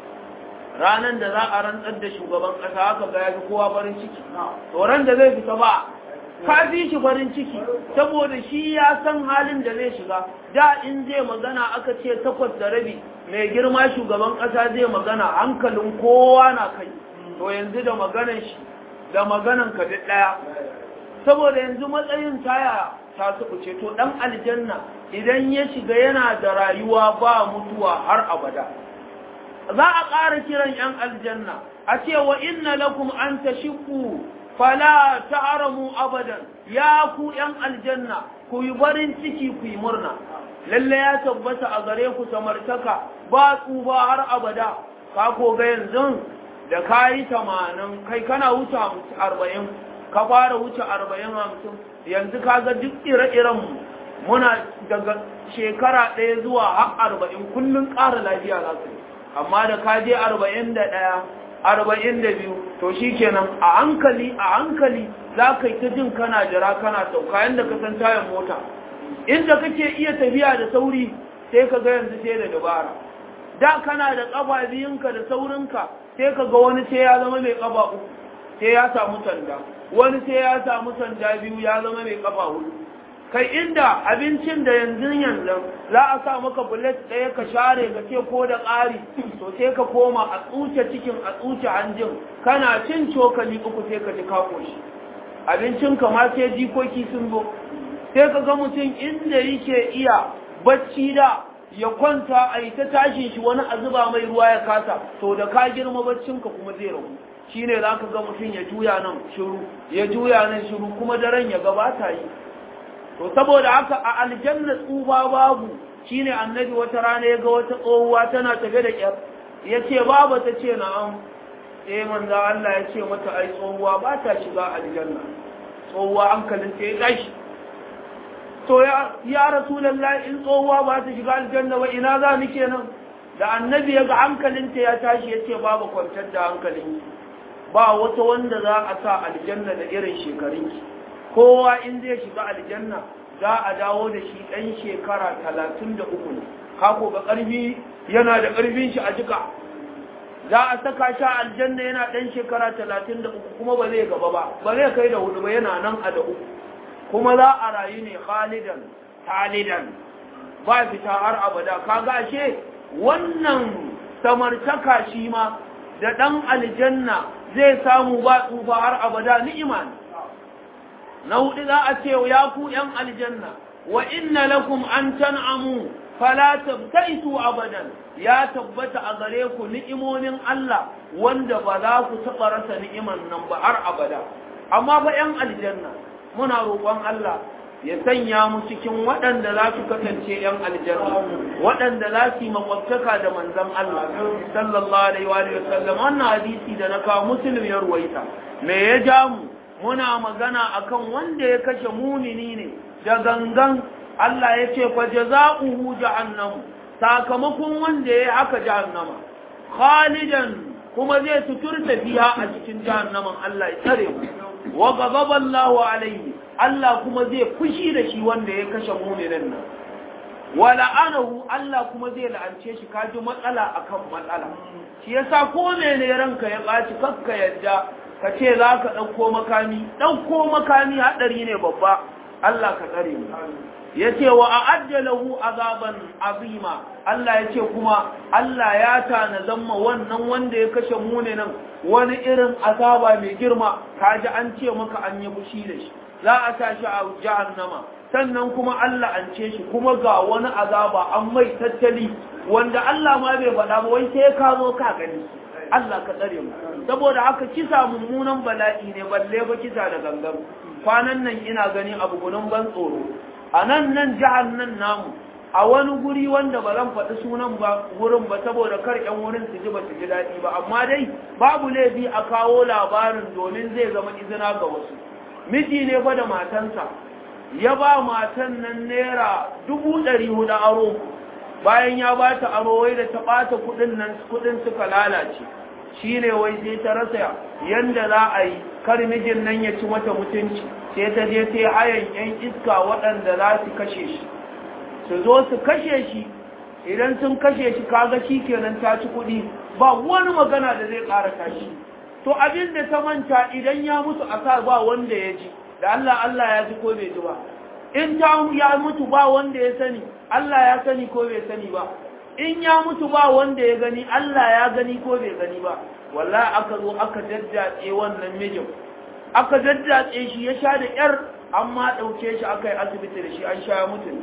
ranan da za a rantsar da shugaban ƙasa haka ga yafi kowa farin ciki to ran da zai fita ba ka fi shi farin ciki saboda shi ya san halin da zai shiga da in zai magana aka ce takwas da rabi mai girma shugaban ƙasa zai magana hankalin kowa na kai to yanzu da maganan shi da maganan ka duk ɗaya saboda yanzu matsayin taya ta su ce to ɗan aljanna idan ya shiga yana da rayuwa ba mutuwa har abada za a ƙara kiran 'yan aljanna a ce wa inna lakum an tashiku fala ta'aramu abadan ya ku yan aljanna ku yi barin ciki ku yi murna lalle ya tabbata a gare ku samartaka ba tsufa har abada ka ko ga yanzu da kayi tamanin kai kana wuce arba'in ka fara wuce arba'in hamsin yanzu ka ga duk ire-iren mu muna daga shekara ɗaya zuwa har arba'in kullum ƙara lafiya za su amma da ka je arba'in da ɗaya arba'in da biyu to shi kenan a hankali a hankali za ka yi ta jin kana jira kana sauka yadda ka san tayan mota inda kake iya tafiya da sauri sai ka ga yanzu sai da dabara da kana da ƙafa biyunka da saurinka sai ka ga wani sai ya zama mai ƙafa uku sai ya samu sanda wani sai ya samu sanda biyu ya zama mai ƙafa hudu kai inda abincin da yanzu yanzu za a sa maka bullet ɗaya ka share ka ce ko da ƙari to sai ka koma a tsuce cikin a tsuce hanjin kana cin cokali uku sai ka ji ka koshi abincin ka ma sai jikoki sun zo sai ka ga mutum inda yake iya bacci da ya kwanta a yi ta tashin shi wani a zuba mai ruwa ya kasa to da ka girma baccinka kuma zai ragu shine za ka ga mutum ya juya nan shiru ya juya nan shiru kuma daren ya gabata yi to saboda haka a aljanna tsuba babu shine annabi wata rana ya ga wata tsohuwa tana tafe da kyar ya ce baba ta ce na'am eh manzo Allah ya ce mata ai tsohuwa ba ta shiga aljanna tsohuwa hankalin ta ya tashi to ya ya rasulullahi in tsohuwa ba ta shiga aljanna ba ina za ni kenan da annabi ya ga hankalin ta ya tashi ya ce baba kwantar da hankalin ba wata wanda za a sa aljanna da irin shekarunki kowa in zai shiga aljanna za a dawo da shi ɗan shekara talatin da uku ne kako ga ƙarfi yana da ƙarfin shi a jika za a saka shi aljanna yana ɗan shekara talatin da uku kuma ba zai gaba ba ba zai kai da hudu ba yana nan a da uku kuma za a rayu ne khalidan talidan ba fita har abada kaga ashe wannan samartaka shi ma da ɗan aljanna zai samu ba tsufa har abada ni'ima ne na hudu za a ce ya ku ‘yan aljanna wa inna lakum an tan'amu fala tabtaitu abadan ya tabbata a gare ku ni'imomin Allah wanda ba za ku taɓa rasa ni'iman nan ba har abada amma ba ‘yan aljanna muna roƙon Allah ya sanya mu cikin waɗanda za su kasance ‘yan aljanna waɗanda za su yi makwabtaka da manzan Allah sallallahu alaihi wa sallam wannan hadisi da na kawo musulmi ya ruwaita me ya ja mu muna magana akan wanda ya kashe mumini ne da gangan Allah ya ce fa jazaohu jahannam sakamakon wanda ya haka jahannama khalidan kuma zai tuturta fiha a cikin jahannaman Allah ya tsare mu wa ghadaba Allahu alaihi Allah kuma zai fushi da shi wanda ya kashe muminin nan wa la'anahu Allah kuma zai la'ance shi kaji matsala akan matsala shi yasa ko ne ranka ya baci kakka yadda ka ce za ka ɗauko makami ɗauko makami haɗari ne babba Allah ka tsare mu ya ce wa a ajjalahu azaban azima Allah ya ce kuma Allah ya tana zamma wannan wanda ya kashe mune nan wani irin azaba mai girma kaji an ce maka an yi fushi da shi za a sa shi a jahannama sannan kuma Allah an ce shi kuma ga wani azaba an mai tattali wanda Allah ma bai faɗa ba wai sai ka zo ka gani Allah ka tsare mu saboda haka kisa mummunan bala'i ne balle ba kisa da gangan kwanan nan ina gani abu gunun ban tsoro a nan nan jihar nan namu a wani guri wanda ba zan faɗi sunan ba wurin ba saboda kar ƴan wurin su ji ba su ji daɗi ba amma dai babu laifi a kawo labarin domin zai zama izina ga wasu miji ne fa da matansa ya ba matan nan naira dubu ɗari hudu aro bayan ya ba ta aro wai da ta ɓata kuɗin nan kuɗin suka lalace shi ne wai sai ta rasa yanda za a yi kar mijin nan ya ci mata mutunci sai ta je sai hayan yan iska waɗanda za su kashe shi su zo su kashe shi idan sun kashe shi kaga shi kenan ta ci kuɗi ba wani magana da zai ƙara tashi to abin da ta manta idan ya mutu a sa ba wanda ya ji da Allah Allah ya ji ko bai ji ba in ta ya mutu ba wanda ya sani Allah ya sani ko bai sani ba in ya mutu ba wanda ya gani Allah ya gani ko bai gani ba wallahi aka zo aka daddatse wannan mijin aka daddatse shi ya sha da yar amma dauke shi aka yi asibiti da shi an sha ya mutu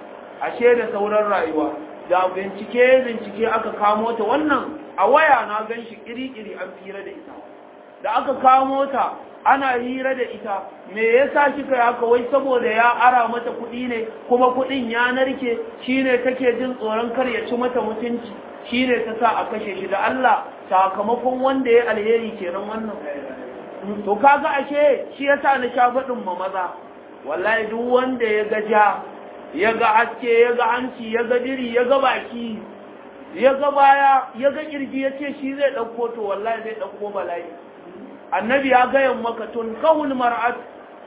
ashe da sauran rayuwa da bincike bincike aka kamo ta wannan a waya na gan shi iri-iri an fira da ita da aka kamo ta ana hira da ita me yasa kika haka wai saboda ya ara mata kuɗi ne kuma kuɗin ya narke shine take jin tsoron kar ya ci mata mutunci shine ta sa a kashe shi da Allah sakamakon wanda ya alheri kenan wannan to kaga ashe shi yasa na sha faɗin ma maza wallahi duk wanda ya ga ja ya ga haske ya ga hanci ya ga diri ya ga baki ya ga baya ya ga kirji ya ce shi zai ɗauko to wallahi zai ɗauko bala'i annabi ya gaya maka tun kawul mar'at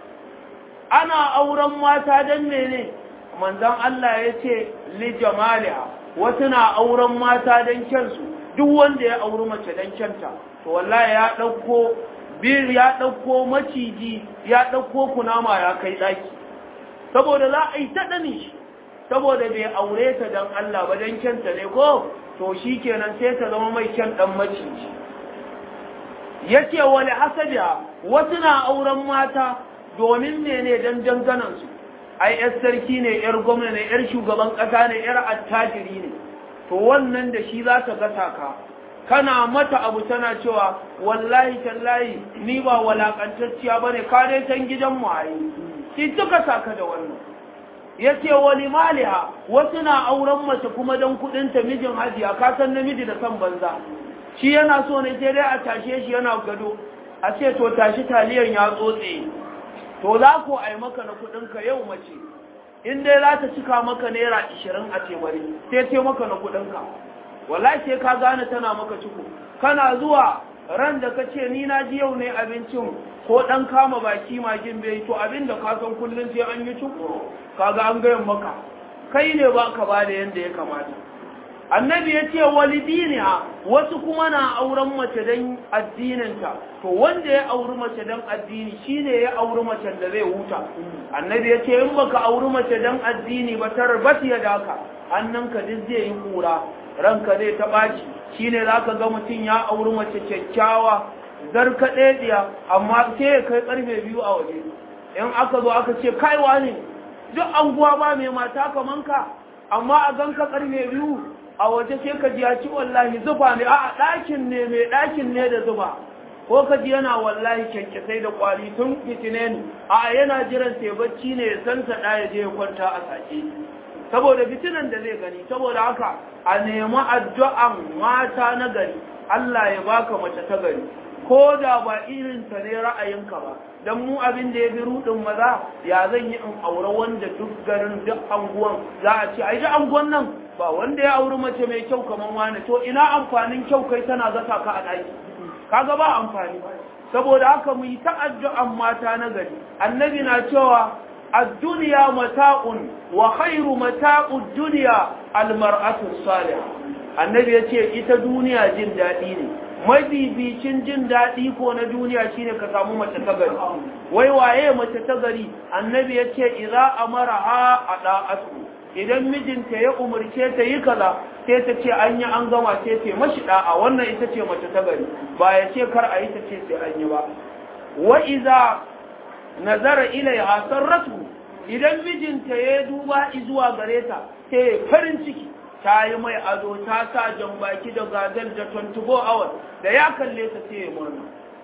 ana auren mata dan mene manzon Allah ya ce li jamaliha wasu na auren mata dan kyansu duk wanda ya auri mace dan kyanta to wallahi ya ɗauko bir ya ɗauko maciji ya ɗauko kunama ya kai ɗaki saboda za a yi ta ɗani shi saboda bai aure ta don Allah ba don kyanta ne ko to shi kenan sai ta zama mai kyan ɗan maciji ya ce wani hasabiya wasu na auren mata domin mene don danganansu ai yar sarki ne yar gwamna ne yar shugaban ƙasa ne yar attajiri ne to wannan da shi za ta gasa ka kana mata abu tana cewa wallahi tallahi ni ba walakantacciya bane ka dai san gidan mu ayi shi suka saka da wannan yace wali maliha wasu na auren mace kuma dan kudin ta mijin hajiya ka san namiji da san banza shi yana so ne sai dai a tashe shi yana gado a ce to tashi taliyan ya tsotse to za ku ai maka na kudin ka yau mace in dai za ta cika maka naira 20 a tebari sai ce maka na kudin ka wallahi sai ka gane tana maka ciko kana zuwa ran da ka ce ni na ji yau ne abincin ko dan kama baki magin bai to abin da ka san kullun sai an yi ciko kaga an gayan maka kai ne ba ka bada yanda ya kamata annabi ya ce walidiniha wasu kuma na auren mace don addininta to wanda ya auri mace don addini shine ya auri mace da zai huta annabi ya ce in baka auri mace don addini ba tarbat ya daka hannunka duk zai yi kura ranka zai ta ɓaci shine zaka ga mutum ya auri mace kyakkyawa zarka ɗaya amma sai ya kai karfe biyu a waje in aka zo aka ce kaiwa ne duk anguwa ba mai mata kaman ka amma a ganka karfe biyu a waje sai ka ji ya ci wallahi zuba ne a ɗakin ne mai ɗakin ne da zuba ko ka ji yana wallahi kyankyasai da kwari tun fitine ne a yana jiran sai bacci ne ya san sa ɗaya je ya kwanta a sake saboda fitinan da zai gani saboda haka a nemi addu'an mata na gari Allah ya baka mace ta gari ko da ba irin ta ne ra'ayinka ba dan mu abin da ya bi rudin maza ya zan yi in aure wanda duk garin duk anguwan za a ce ai duk anguwan nan ba wanda ya auri mace mai kyau kamar wani to ina amfanin kyau kai tana zata ka a ɗaki kaga ba amfani saboda haka mu yi ta addu'an mata na gari annabi na cewa ad-dunya mata'un wa khairu mata'ud dunya al-mar'atu salihah annabi yace ita duniya jin daɗi ne mabibicin jin daɗi ko na duniya shine ka samu mace ta gari wai waye mace ta gari annabi yace idza amaraha ada'atu idan mijinta ya umarce ta yi kaza sai ta ce an yi an gama sai ta mashi da'a wannan ita ce mace ta gari ba ya ce kar a yi ta ce sai an yi ba wa iza nazara ilaiha sarratu idan mijinta ya duba zuwa gare ta sai farin ciki ta yi mai ado ta sa jan baki da gazal da 24 hours da ya kalle ta sai ya murna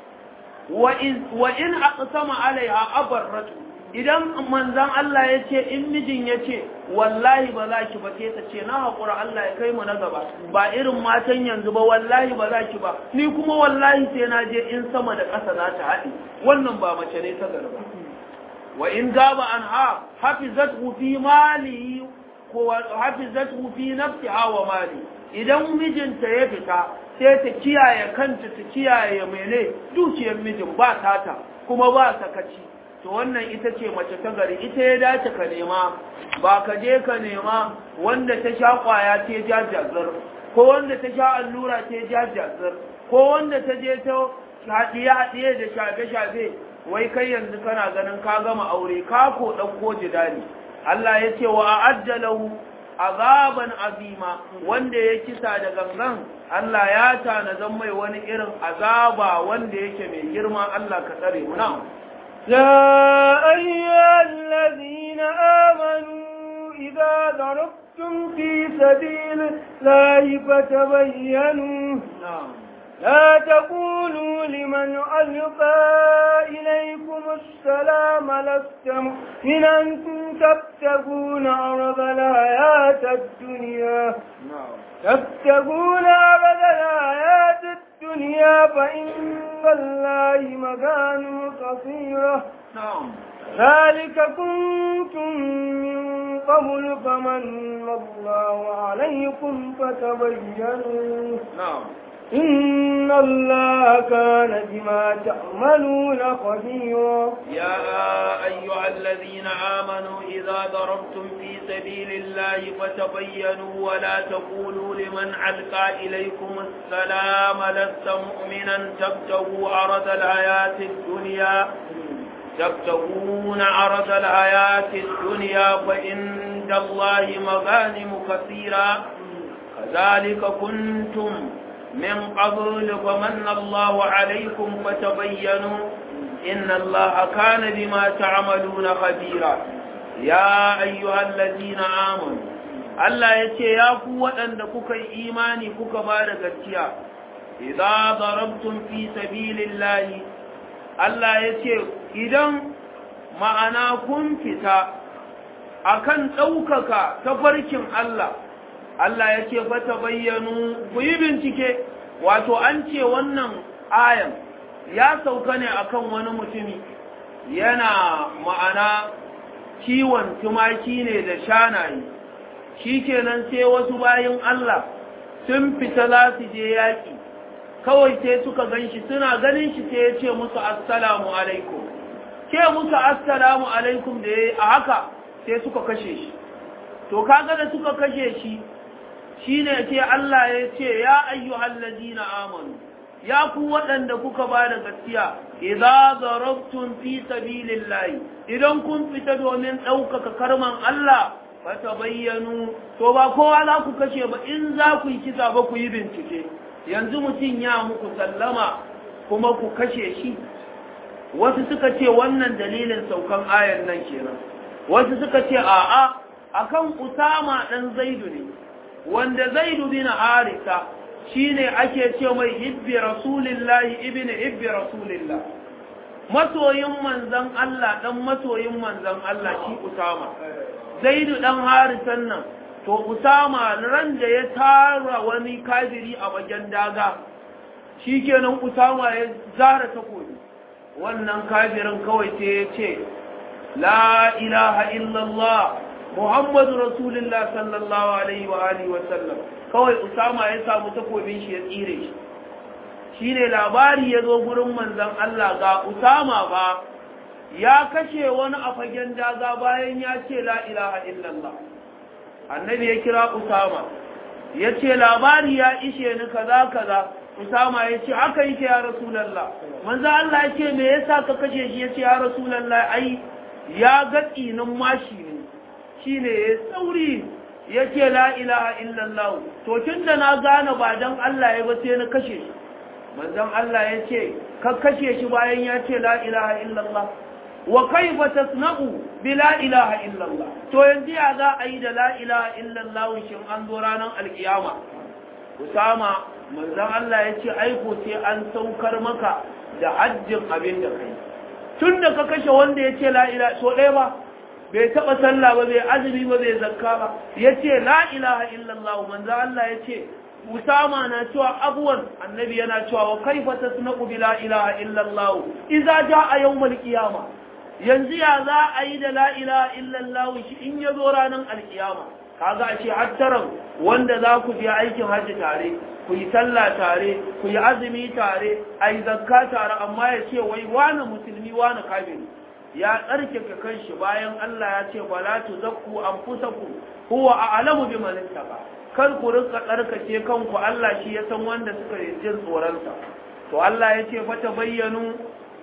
wa in aqsama alaiha abarratu idan manzan Allah ya ce in mijin ya ce wallahi ba za ki ba sai ta ce na haƙura Allah ya kai mu na gaba ba irin matan yanzu ba wallahi ba za ki ba ni kuma wallahi sai na je in sama da ƙasa za ta haɗe wannan ba mace ne ta garba wa in gaba an ha hafizatu fi mali ko hafizatu fi nafsiha wa mali idan mijinta ya fita sai ta kiyaye kanta ta kiyaye mene dukiyar mijin ba tata kuma ba sakaci to wannan ita ce mace ta gari ita ya dace ka nema ba ka je ka nema wanda ta sha kwaya ta ja jazar ko wanda ta sha allura ta ja jazar ko wanda ta je ta haɗiye haɗiye da shafe shafe wai kai yanzu kana ganin ka gama aure ka ko ɗauko jidali Allah ya ce wa a'ajjalahu azaban azima wanda ya kisa da gangan Allah ya tanazan mai wani irin azaba wanda yake mai girma Allah ka tsare mu na'am يا أيها الذين آمنوا إذا ضربتم في سبيل الله فتبينوا لا تقولوا لمن ألقى إليكم السلام لست مؤمنا تبتغون عرض الحياة الدنيا تبتغون عرض الحياة الدنيا فإن الله مكان كثيرة نعم ذلك كنتم من قبل فمن الله عليكم فتبينوا نعم إن الله كان بما تعملون خبيرا يا أيها الذين آمنوا إذا ضربتم في سبيل الله فتبينوا ولا تقولوا لمن ألقى إليكم السلام لست مؤمنا تبتغوا عرض الحياة الدنيا تبتغون عرض الحياة الدنيا فإن الله مغانم كثيرا كذلك كنتم من قبل فمن الله عليكم فتبينوا إن الله كان بما تعملون خبيرا يا أيها الذين آمنوا Allah ya ce, Ya ku waɗanda kuka yi imani kuka ba da gaskiya, idza darabtum fi sabilillahi Allah ya ce, Idan ma'ana kun fita akan ɗaukaka tafarkin Allah, Allah ya ce, Fata bayyanu ku yi bincike, wato an ce wannan ayan ya sauka ne akan wani mutumi yana ma'ana kiwon tumaki ne da shanaye. shi kenan sai wasu bayan Allah sun fita za su je yaƙi kawai sai suka gan shi suna ganin shi sai ya ce musu assalamu alaikum ce musu assalamu alaikum da ya a haka sai suka kashe shi to kaga da suka kashe shi shine ce Allah ya ce ya ayyuhal ladina amanu ya ku waɗanda kuka ba da gaskiya idza darabtum fi sabilillahi idan kun fita domin ɗaukaka karman Allah fata bayyanu to ba kowa za ku kashe ba in za ku yi kisa ba ku yi bincike yanzu mutum ya muku sallama kuma ku kashe shi wasu suka ce wannan dalilin saukan ayan nan kenan wasu suka ce a'a akan usama dan zaidu ne wanda zaidu bin harisa shine ake ce mai hibbi rasulillahi ibn hibbi rasulillah masoyin manzon Allah dan masoyin manzon Allah shi usama zaidu dan harisan nan to usama ran da ya tara wani kafiri a wajen daga shikenan usama ya zara takobi wannan kafirin kawai sai ya ce la ilaha illallah muhammadu rasulullah sallallahu alaihi wa alihi wa sallam kawai usama ya samu takobin shi ya tsire shi shine labari ya zo gurin manzon Allah ga usama ba ya kashe wani a fagen daga bayan ya ce la ilaha illallah annabi ya kira usama ya ce labari ya ishe ni kaza kaza usama ya ce haka yake ya rasulallah manzo Allah ya ce me yasa ka kashe shi ya ce ya rasulallah ai ya ga tsinin mashi ne shine ya sauri ya ce la ilaha illallah to tunda na gane ba dan Allah ya ba sai na kashe shi manzon Allah ya ce ka kashe shi bayan ya ce la ilaha illallah wa kaifa tasna'u bi la ilaha illallah to yanzu ya za a yi da la ilaha illallah shin an zo ranar alkiyama usama manzon Allah ya ce aiko sai an saukar maka da hajjin abin da kai tun da ka kashe wanda ya ce la ilaha so ɗaya ba bai taɓa sallah ba bai azumi ba bai zakka ba ya ce la ilaha illallah manzon Allah ya ce Usama na cewa abuwan annabi yana cewa wa kaifa tasna'u bi la ilaha illallah idza jaa yawmal qiyamah yanzu ya za a yi da la'ila illallahu shi in ya zo ranar alkiyama kaga a ce hattaran wanda za ku je aikin hajji tare ku yi sallah tare ku yi azumi tare a yi zakka tare amma ya ce wai wane musulmi wane kafiri ya tsarkake kanshi bayan Allah ya ce fala tu zakku anfusakum huwa a'lamu biman ittaqa kar ku rinka tsarkake kanku Allah shi ya san wanda suka yi jin tsoronsa to Allah ya ce fa bayyanu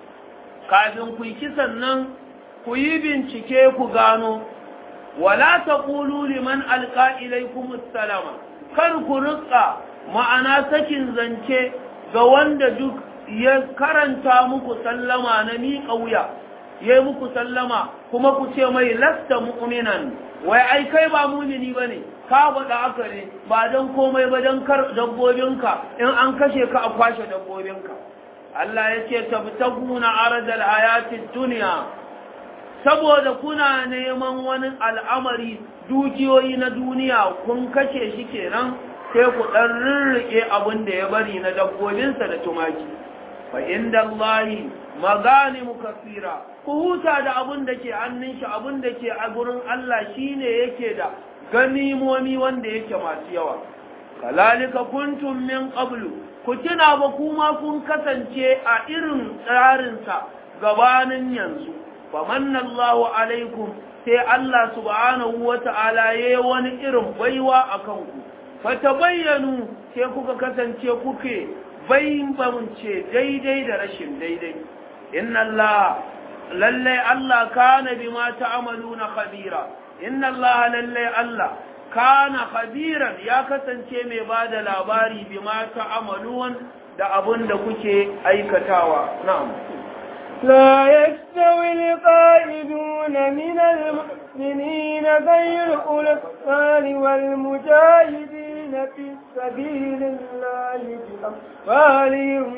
kafin ku yi kisan nan ku yi bincike ku gano wala taqulu liman alqa ilaykum assalama kar ku rika ma'ana sakin zance ga wanda duk ya karanta muku sallama na miƙa wuya yayi muku sallama kuma ku ce mai lasta mu'minan wai ai kai ba mu'mini bane ka faɗa haka ne ba don komai ba don kar dabbobinka in an kashe ka a kwashe dabbobinka Allah ya ce tabtaguna aradal hayatid dunya saboda kuna neman wani al'amari dukiyoyi na duniya kun kashe shi kenan sai ku ɗan rirriƙe abin da ya bari na dabbobinsa da tumaki fa inda Allahi maganimu kasira ku huta da abin da ke hannun shi abin da ke a gurin Allah shine yake da ganimomi wanda yake masu yawa kalalika kuntum min qablu ku tuna ba kuma kun kasance a irin tsarinsa gabanin yanzu famanna Allahu alaikum sai Allah subhanahu wata'ala yayi wani irin baiwa akan ku fatabayyanu sai kuka kasance kuke bambance daidai da rashin daidai inna Allah lalle Allah kana bima ta'maluna khabira inna Allah lalle Allah kana khabiran ya kasance mai bada labari bima ta'malun da abun da kuke aikatawa na'am لا يستوي القائدون من المؤمنين غير أولي الطال والمجاهدين في سبيل الله بأموالهم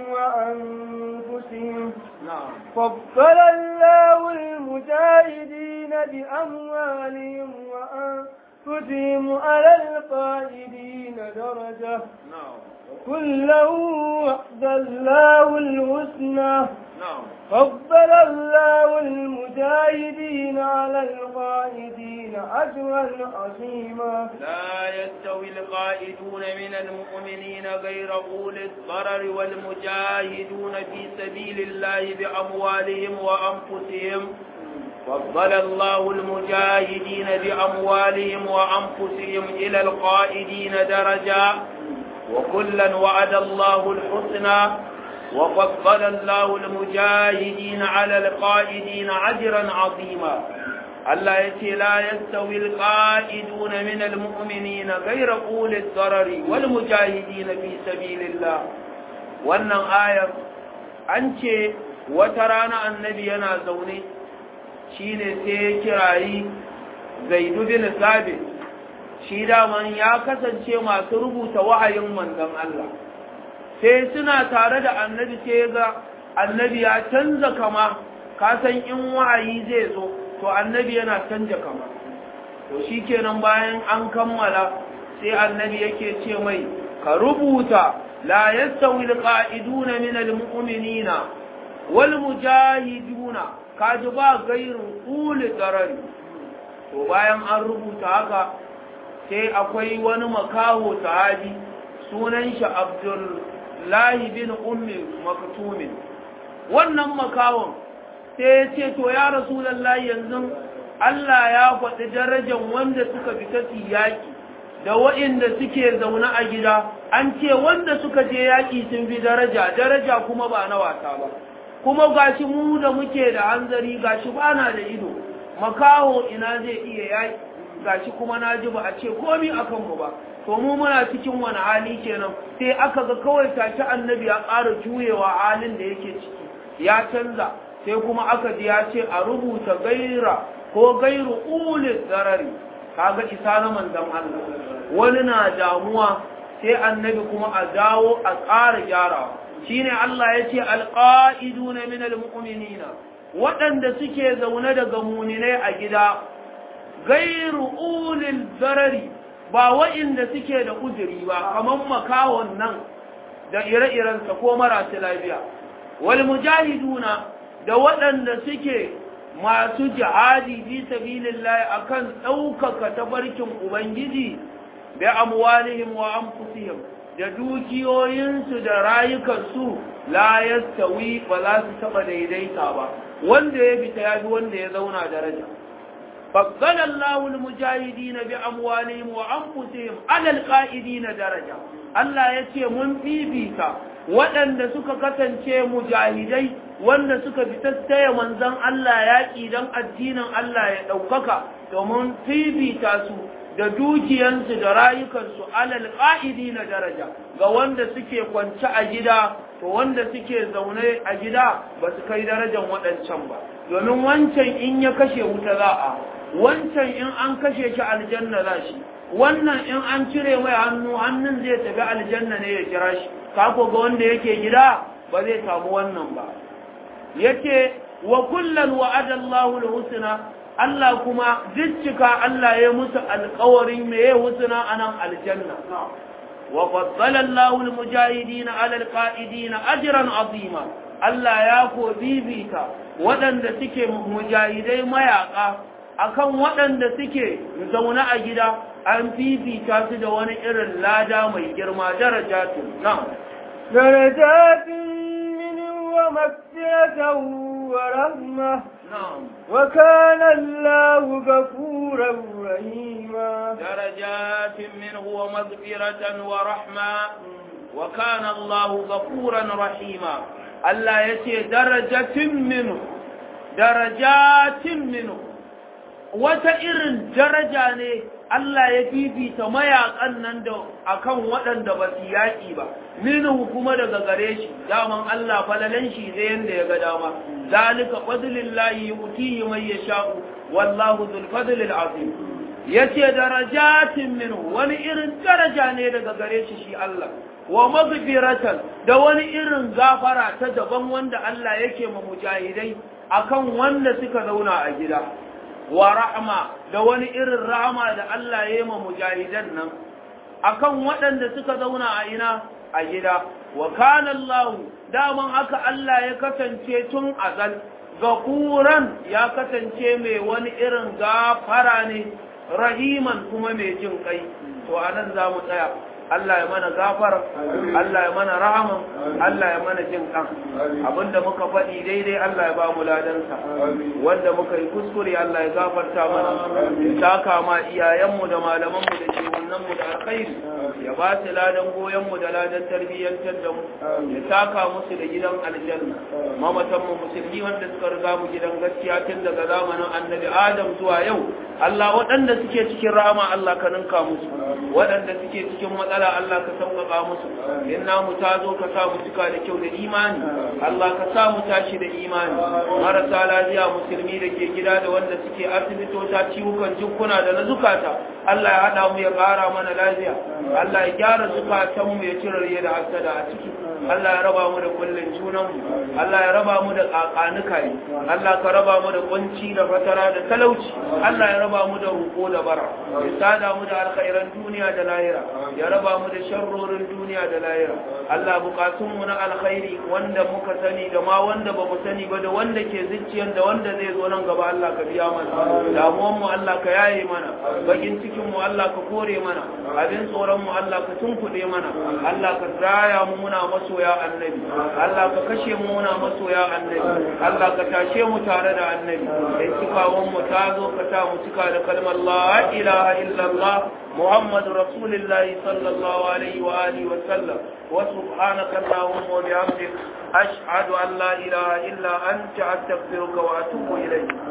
وأنفسهم na'am فضل الله المجاهدين بأموالهم وأنفسهم على القائدين درجة na'am كله وعد الله الحسنى na'am فضل الله المجاهدين على القائدين أجرا عظيما لا يستوي القائدون من المؤمنين غير أولي الضرر والمجاهدون في سبيل الله بأموالهم وأنفسهم فضل الله المجاهدين بأموالهم وأنفسهم إلى القائدين درجة وكلا وعد الله الحسنى وفضل الله المجاهدين على القائدين أجرا عظيما الله يتي لا يستوي القائدون من المؤمنين غير أولي الضرر والمجاهدين في سبيل الله wannan ayar an ce wata rana annabi yana zaune shine sai ya kirayi zaidu bin sabit shi daman ya kasance masu rubuta wahayin manzon Allah sai suna tare da annabi sai ga annabi ya canza kama ka san in wahayi zai zo to annabi yana canja kama to shikenan bayan an kammala sai annabi yake ce mai ka rubuta la yastawi alqa'iduna min almu'minina wal mujahiduna kaji ba gairin uli darari to bayan an rubuta haka sai akwai wani makaho sahabi sunan shi abdullahi bin ummi maktumin wannan makawon sai ya ce to ya rasulullahi yanzu Allah ya faɗi darajar wanda suka fita su yaƙi da waɗanda suke zaune a gida an ce wanda suka je yaƙi sun fi daraja daraja kuma ba na wasa ba kuma gashi mu da muke da hanzari gashi ba na da ido makaho ina zai iya yaƙi gashi kuma na ji ba a ce komi a kanmu ba to mu muna cikin wani hali kenan sai aka ga kawai tashi annabi ya ƙara juyewa halin da yake ciki ya canza sai kuma aka ji ya ce a rubuta gaira ko gairu ulil zarari kaga isa na manzon Allah wani na damuwa sai annabi kuma a dawo a ƙara gyarawa shine Allah ya ce alqaiduna min almu'minina waɗanda suke zaune daga muninai a gida gairu ulil zarari ba wa'inda suke da uzuri ba kamar makawon nan da ire-irensa ko marasu lafiya wal mujahiduna da waɗanda suke masu jihadi fi sabilillahi akan ɗaukaka tabarkin ubangiji bi amwalihim wa anfusihim da dukiyoyinsu da rayukansu la yastawi ba za su taɓa daidaita ba wanda ya fita ya fi wanda ya zauna daraja فضل الله المجاهدين بأموالهم وأنفسهم على القائدين درجة الله يتي من بيبيتا waɗanda suka kasance mujahidai wanda suka fitattaya manzon Allah yaƙi don addinin Allah ya ɗaukaka domin fifita su da dukiyansu da rayukansu alal ƙa'idi na daraja ga wanda suke kwance a gida to wanda suke zaune a gida ba su kai darajar waɗancan ba domin wancan in ya kashe wuta za a wancan in an kashe shi aljanna za shi wannan in an cire mai hannu hannun zai tafi aljanna ne ya kira shi kako ga wanda yake gida ba zai samu wannan ba yace wa kullan wa'ada Allahu al-husna Allah kuma jicika Allah ya musu alƙawarin me ya husna anan aljanna wa faddala Allahu al-mujahidin 'ala al-qa'idin ajran 'azima Allah ya ko bibita waɗanda suke mujahidai mayaka akan waɗanda suke zaune a gida an fifita su da wani irin lada mai girma darajatun na'am درجات منه ومغفرة ورحمة na'am وكان الله غفورا رحيما درجات منه ومغفرة ورحمة وكان الله غفورا رحيما الله يتي درجة منه درجات منه wata irin daraja ne Allah ya fifita mayakan nan da akan waɗanda ba su yaƙi ba minhu kuma daga gare shi daman Allah falalan shi zai yanda ya ga dama zalika fadlillahi yu'tihi man yasha'u wallahu dhul fadlil azim yace darajatin minhu wani irin daraja ne daga gare shi shi Allah wa maghfiratan da wani irin gafara ta daban wanda Allah yake ma mujahidai akan wanda suka zauna a gida wa rahma da wani irin rahama da Allah ya yi ma mujahidan nan akan waɗanda suka zauna a ina a gida wa kana Allah daman haka Allah ya kasance tun azal gafuran ya kasance mai wani irin gafara ne rahiman kuma mai jin kai to anan za mu tsaya Allah ya mana gafara Allah ya mana rahaman Allah ya mana jin kan abinda muka faɗi daidai Allah ya ba mu ladansa wanda muka yi kuskure Allah ya gafarta mana ya saka ma iyayenmu da malamanmu da shehunanmu da alkhairi ya ba su ladan goyonmu da ladan tarbiyyantar da mu ya saka musu da gidan aljanna mamatanmu musulmi wanda suka riga mu gidan gaskiya tun daga zamanin annabi adam zuwa yau Allah waɗanda suke cikin rahama Allah ka ninka musu waɗanda suke cikin matsala Allah ka sauƙaƙa musu in namu ta zo ka sa mu cika da kyau da imani Allah ka sa mu tashi da imani marasa lafiya musulmi da ke gida da wanda suke asibitota ciwukan jikuna da na zukata Allah ya haɗa mu ya ƙara mana lafiya Allah ya gyara zukatanmu ya cire da hasada a ciki Allah ya raba mu da kullun junanmu Allah ya raba mu da ƙaƙanuka ne Allah ka raba mu da kunci da fatara da talauci Allah ya raba mu da roƙo da bara ya sada mu da alkhairan duniya da lahira ya raba mu da sharrorin duniya da lahira Allah bukatun mu na alkhairi wanda muka sani da ma wanda ba mu sani ba da wanda ke zuciyar da wanda zai zo nan gaba Allah ka biya mana damuwan mu Allah ka yaye mana bakin cikin mu Allah ka kore mana abin tsoron mu Allah ka tunkuɗe mana Allah ka raya mu muna masoya annabi Allah ka kashe mu muna masoya annabi Allah ka tashe mu tare da annabi in cikawan mu ta zo ka sa mu cika da kalmar la ilaha illallah محمد رسول الله صلى الله عليه وآله وسلم وسبحانك اللهم وبحمدك أشهد أن لا إله إلا أنت أستغفرك وأتوب إليك